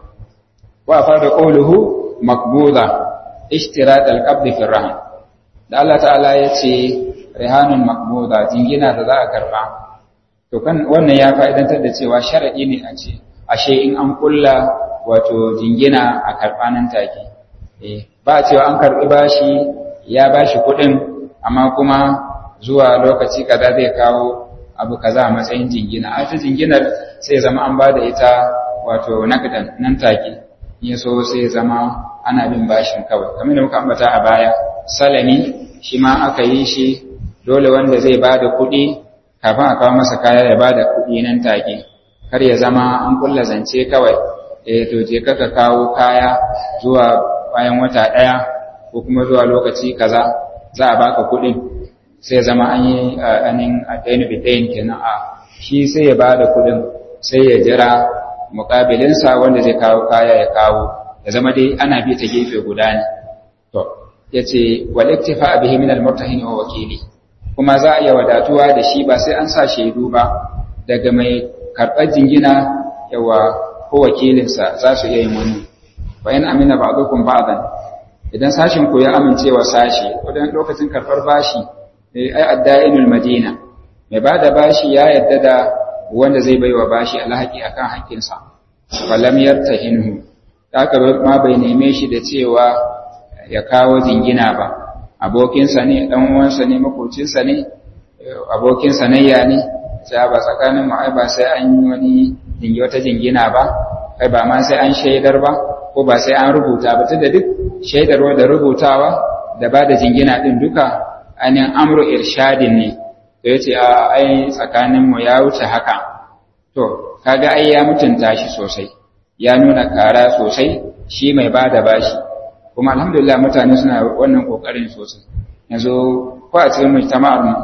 wa fara qawluhu maqbuda ishtirat al-qabd fi rahn da Allah ta'ala ya ce rihanun maqbuda jingina da za a karba to kan wannan ya fa'idantar da cewa sharadi ne a ce ashe in an kulla wato jingina a karba nan take eh ba cewa an karbi bashi ya bashi kuɗin amma kuma zuwa lokaci kaza zai kawo abu kaza a matsayin jingina a ta jinginar sai zama an bada ita wato naqdan nan take in so sai zama ana bin bashin kawai kamar da muka ambata a baya salami shi ma aka yi shi dole wanda zai bada kuɗi kafin a kawo masa kaya ya bada kuɗi nan take kar ya zama an kulla zance kawai eh to je ka kawo kaya zuwa bayan wata ɗaya ko kuma zuwa lokaci kaza za a baka kuɗin sai zama an yi anin adainu bidain kenan a shi sai ya bada kuɗin sai ya jira muƙabilinsa wanda zai kawo kaya ya kawo ya zama dai ana bi ta gefe guda ne to yace wal iktifa bihi min al murtahin wa wakili kuma za a iya wadatuwa da shi ba sai an sa shaidu ba daga mai karɓar jingina yawa ko wakilinsa za su iya yin wani bayan amina ba'dukum ba'dan idan sashin ku ya amincewa sashi wadan lokacin karɓar bashi ai adda'inul madina mai bada bashi ya yadda da wanda zai baiwa bashi alhaki akan haƙƙinsa falam yartahinhu haka ma bai neme shi da cewa ya kawo jingina ba abokinsa ne dan uwansa ne makocinsa ne abokin sanayya ne sai ba tsakanin mu ai ba sai an yi wani jingi wata jingina ba kai ba ma sai an shaidar ba ko ba sai an rubuta ba tunda duk shaidarwa da rubutawa da ba da jingina din duka ainihin amru irshadin ne to yace a ai tsakanin mu ya wuce haka to kaga ai ya mutunta shi sosai ya nuna kara sosai shi mai bada bashi kuma alhamdulillah mutane suna wannan kokarin sosai yanzu ko a cikin mujtama'ar mu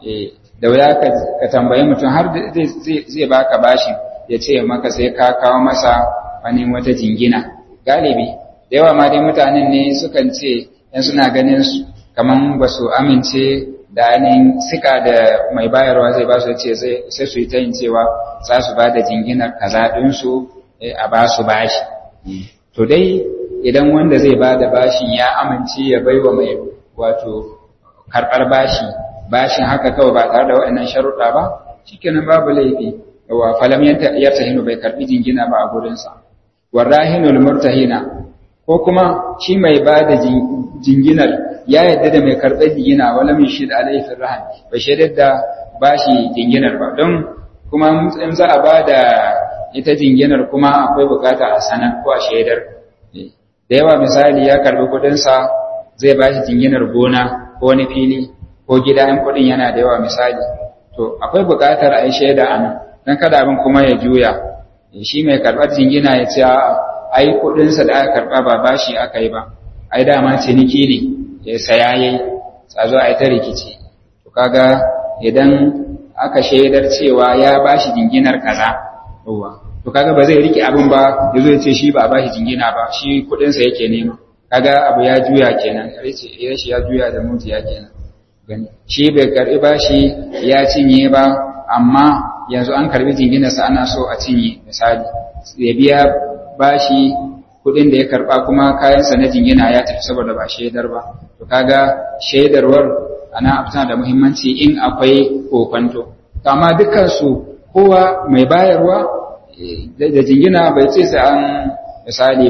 da wuya ka tambayi mutum har zai baka bashi ya ce maka sai ka kawo masa wani wata jingina galibi da yawa ma dai mutanen ne sukan ce yan suna ganin su kaman ba su amince da ainihin sika da mai bayarwa zai ba su ce sai su yi ta yin cewa za su ba da jinginar kaza ɗinsu a ba su bashi to dai idan wanda zai ba da bashin ya amince ya bai wa mai wato karɓar bashi bashin haka kawai ba tare da waɗannan sharuɗa ba shikenan babu laifi wa falam yartahinu bai karɓi jingina ba a gurinsa warrahinul murtahina ko kuma shi mai ba da jinginar ya yadda da mai karɓar jingina wala min shi da alaifin rahan bai shaidar da bashi jinginar ba don kuma in za a ba da ita jinginar kuma akwai bukata a sanar ko a shaidar da yawa misali ya karɓi kuɗinsa zai ba shi jinginar gona ko wani fili ko gida in kuɗin yana da yawa misali to akwai buƙatar a yi shaida a nan don kada abin kuma ya juya shi mai karɓar jingina ya ce ai kuɗinsa da aka karɓa ba bashi aka yi ba ai dama ciniki ne ya saya yayi a zo a yi ta rikici to kaga idan aka shaidar cewa ya bashi jinginar kaza yawa to kaga ba zai rike abin ba ya zo ya ce shi ba a bashi jingina ba shi kuɗinsa yake nema kaga abu ya juya kenan rashi ya juya da mutiya kenan gani shi bai karbi bashi ya cinye ba amma yanzu an karbi jinginarsa ana so a cinye misali ya biya bashi kudin da ya karba kuma kayansa na jingina ya tafi saboda ba shaidar ba to kaga shaidarwar ana tana da muhimmanci in akwai kokonto to amma dukkan su kowa mai bayarwa da jingina bai ce sai an misali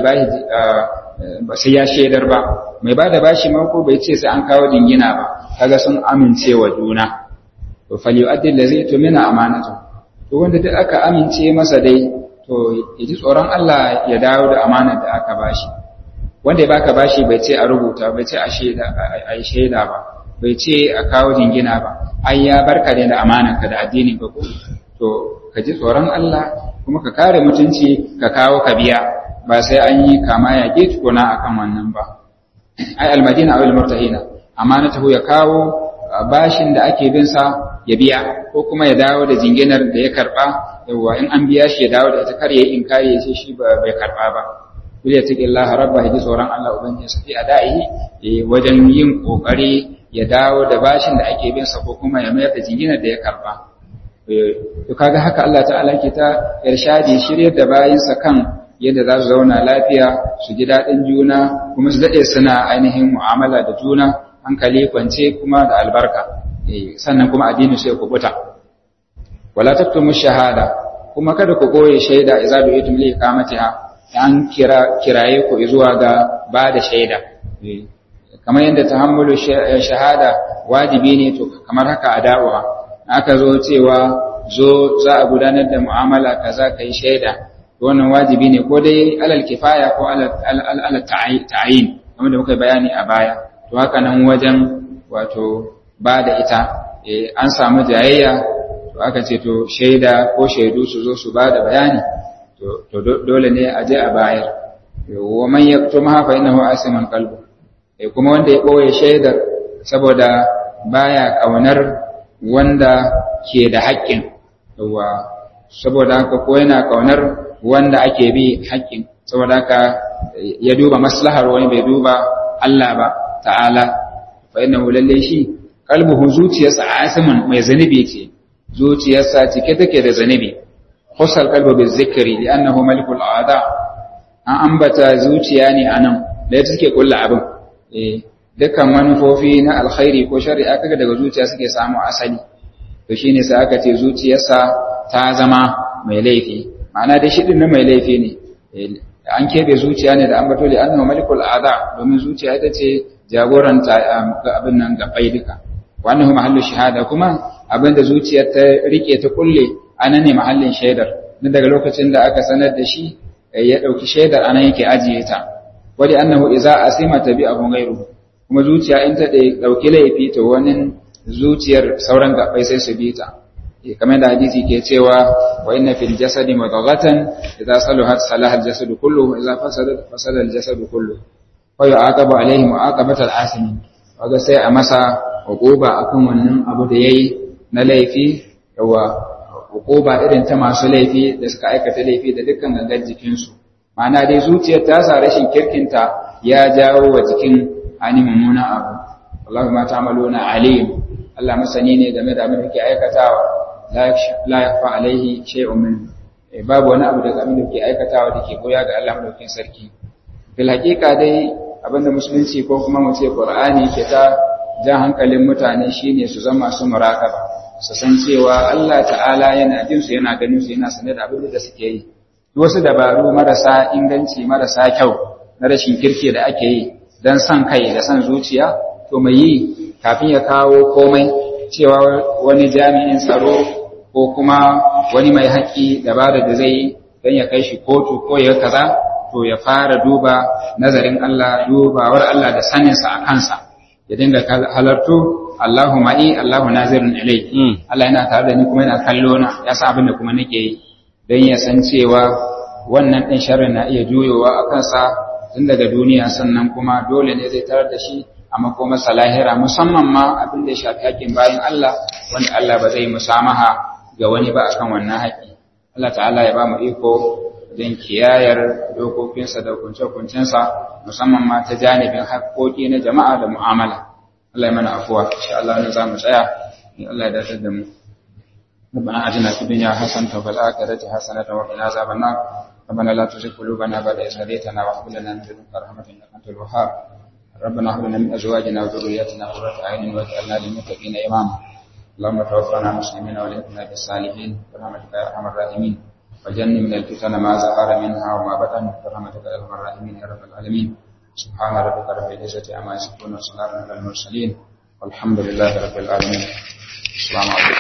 ba sai ya shaidar ba mai ba da bashi mako bai ce sai an kawo jingina ba kaga sun amince wa juna to falyu'addi allazi tumina amanatu to wanda duk aka amince masa dai to yaji tsoron Allah ya dawo da amanar da aka bashi wanda ya baka bashi bai ce a rubuta bai ce a shaida a yi shaida ba bai ce a kawo jingina ba ai ya barka da amanarka da addini ka ko to ka ji tsoron Allah kuma ka kare mutunci ka kawo ka biya ba sai an yi kama ya ke tukuna akan wannan ba ai almadina aw almurtahina amanatahu ya kawo bashin da ake bin sa ya biya ko kuma ya dawo da jinginar da ya karba yawa in an biya shi ya dawo da ita kar ya in kare ya ce shi bai karba ba kul ya taqi Allah rabba ya ji tsoron Allah ubangiji sa fi adaihi wajen yin kokari ya dawo da bashin da ake bin sa ko kuma ya mayar da jinginar da ya karba to kaga haka Allah ta'ala ke ta irshadi shiryar da bayinsa kan yadda za su zauna lafiya su ji daɗin juna kuma su daɗe suna ainihin mu'amala da juna hankali kwance kuma da albarka sannan kuma addini sai ku buta wala taktumu shahada kuma kada ku koye shaida idza du'itum li iqamatiha an kira kiraye ku zuwa ga ba da shaida kamar yadda tahammulu shahada wajibi ne to kamar haka ada'uha aka zo cewa zo za a gudanar da mu'amala kaza kai shaida wannan wajibi ne ko dai alal kifaya ko alal ta'ayin kamar da muka bayani a baya to haka nan wajen wato ba da ita an samu jayayya to aka ce to shaida ko shaidu su zo su ba da bayani to dole ne a je a bayar wa man yaktumha fa innahu asiman qalbu kuma wanda ya boye shaidar saboda baya kaunar wanda ke da haƙƙin yawa saboda haka ko yana kaunar wanda ake bi haƙƙin saboda haka ya duba maslahar wani bai duba Allah ba ta'ala fa innahu lalle shi qalbuhu zuciyarsa asimun mai zanibi ce zuciyarsa cike take da zanibi khusal qalbu bil zikri li'annahu malikul a'da an ambata zuciya ne anan da take kulla abin eh dukkan manufofi na alkhairi ko shari'a kaga daga zuciya suke samu asali to shine sai aka ce zuciyarsa ta zama mai laifi ma'ana dai shi din mai laifi ne an kebe zuciya ne da ambato li annahu malikul a'da domin zuciya ita ce jagoran abin nan gabai duka wannan mahallu shahada kuma abinda zuciyar ta rike ta kulle anan ne mahallin shaidar dan daga lokacin da aka sanar da shi ya dauki shaidar anan yake ajiye ta wali annahu idza asima tabi'ahu ghayruhu kuma zuciya in ta dauki laifi to wani zuciyar sauran gabbai sai su bi ta kamar da hadisi ke cewa wa inna fil jasadi mudghatan idza salahat salaha al jasadu kullu wa idza fasadat fasada al jasadu kullu wa yu'aqabu alayhi mu'aqabat al asimin kaga sai a masa hukuba akan wannan abu da yayi na laifi yawa hukuba irin ta masu laifi da suka aikata laifi da dukkan gangan jikinsu ma'ana dai zuciyar ta sa rashin kirkinta ya jawo wa jikin ani mummuna abu wallahi ma ta'maluna alim Allah masani ne game da abin da ke aikatawa la yakfa alaihi shay'un min babu wani abu daga abin da ke aikatawa da ke goya ga Allah madaukakin sarki bil haqiqa dai abinda musulunci ko kuma mu ce qur'ani ke ta jan hankalin mutane shine su zama su murakaba su san cewa Allah ta'ala yana jin su yana ganin su yana sanar da abin da suke yi wasu dabaru marasa inganci marasa kyau na rashin kirki da ake yi dan san kai da san zuciya to mai yi kafin ya kawo komai cewa wani jami'in tsaro ko kuma wani mai haƙƙi dabara da zai yi don ya kai shi kotu ko ya kaza to ya fara duba nazarin Allah dubawar Allah da saninsa a kansa ya dinga halartu Allahu ma'i Allahu nazirun ilai Allah yana tare da ni kuma yana kallo na ya san abin da kuma nake yi don ya san cewa wannan ɗin sharrin na iya juyowa a kansa tun daga duniya sannan kuma dole ne zai tarar da shi a makomarsa lahira musamman ma abin da ya shafi haƙƙin bayan Allah wanda Allah ba zai musamaha ga wani ba akan wannan haƙƙi Allah ta'ala ya ba mu iko don kiyayar dokokinsa da hukunce-hukuncensa musamman ma ta janibin haƙƙoƙi na jama'a da mu'amala Allah ya mana afuwa insha Allah ne za mu tsaya in Allah ya dace da mu ربنا آتنا في الدنيا حسنة وفي الآخرة حسنة وقنا عذاب النار ربنا لا تزغ قلوبنا بعد إذ هديتنا وهب لنا من لدنك رحمة إنك أنت الوهاب ربنا هب لنا من أزواجنا وذرياتنا قرة أعين واجعلنا للمتقين إماما اللهم توفنا مسلمين والحقنا بالصالحين برحمتك يا أرحم الراحمين وجنب من الفتن ما ظهر منها وما بطن برحمتك يا أرحم الراحمين يا رب العالمين سبحان ربك رب العزة عما يصفون وسلام على المرسلين والحمد لله رب العالمين السلام عليكم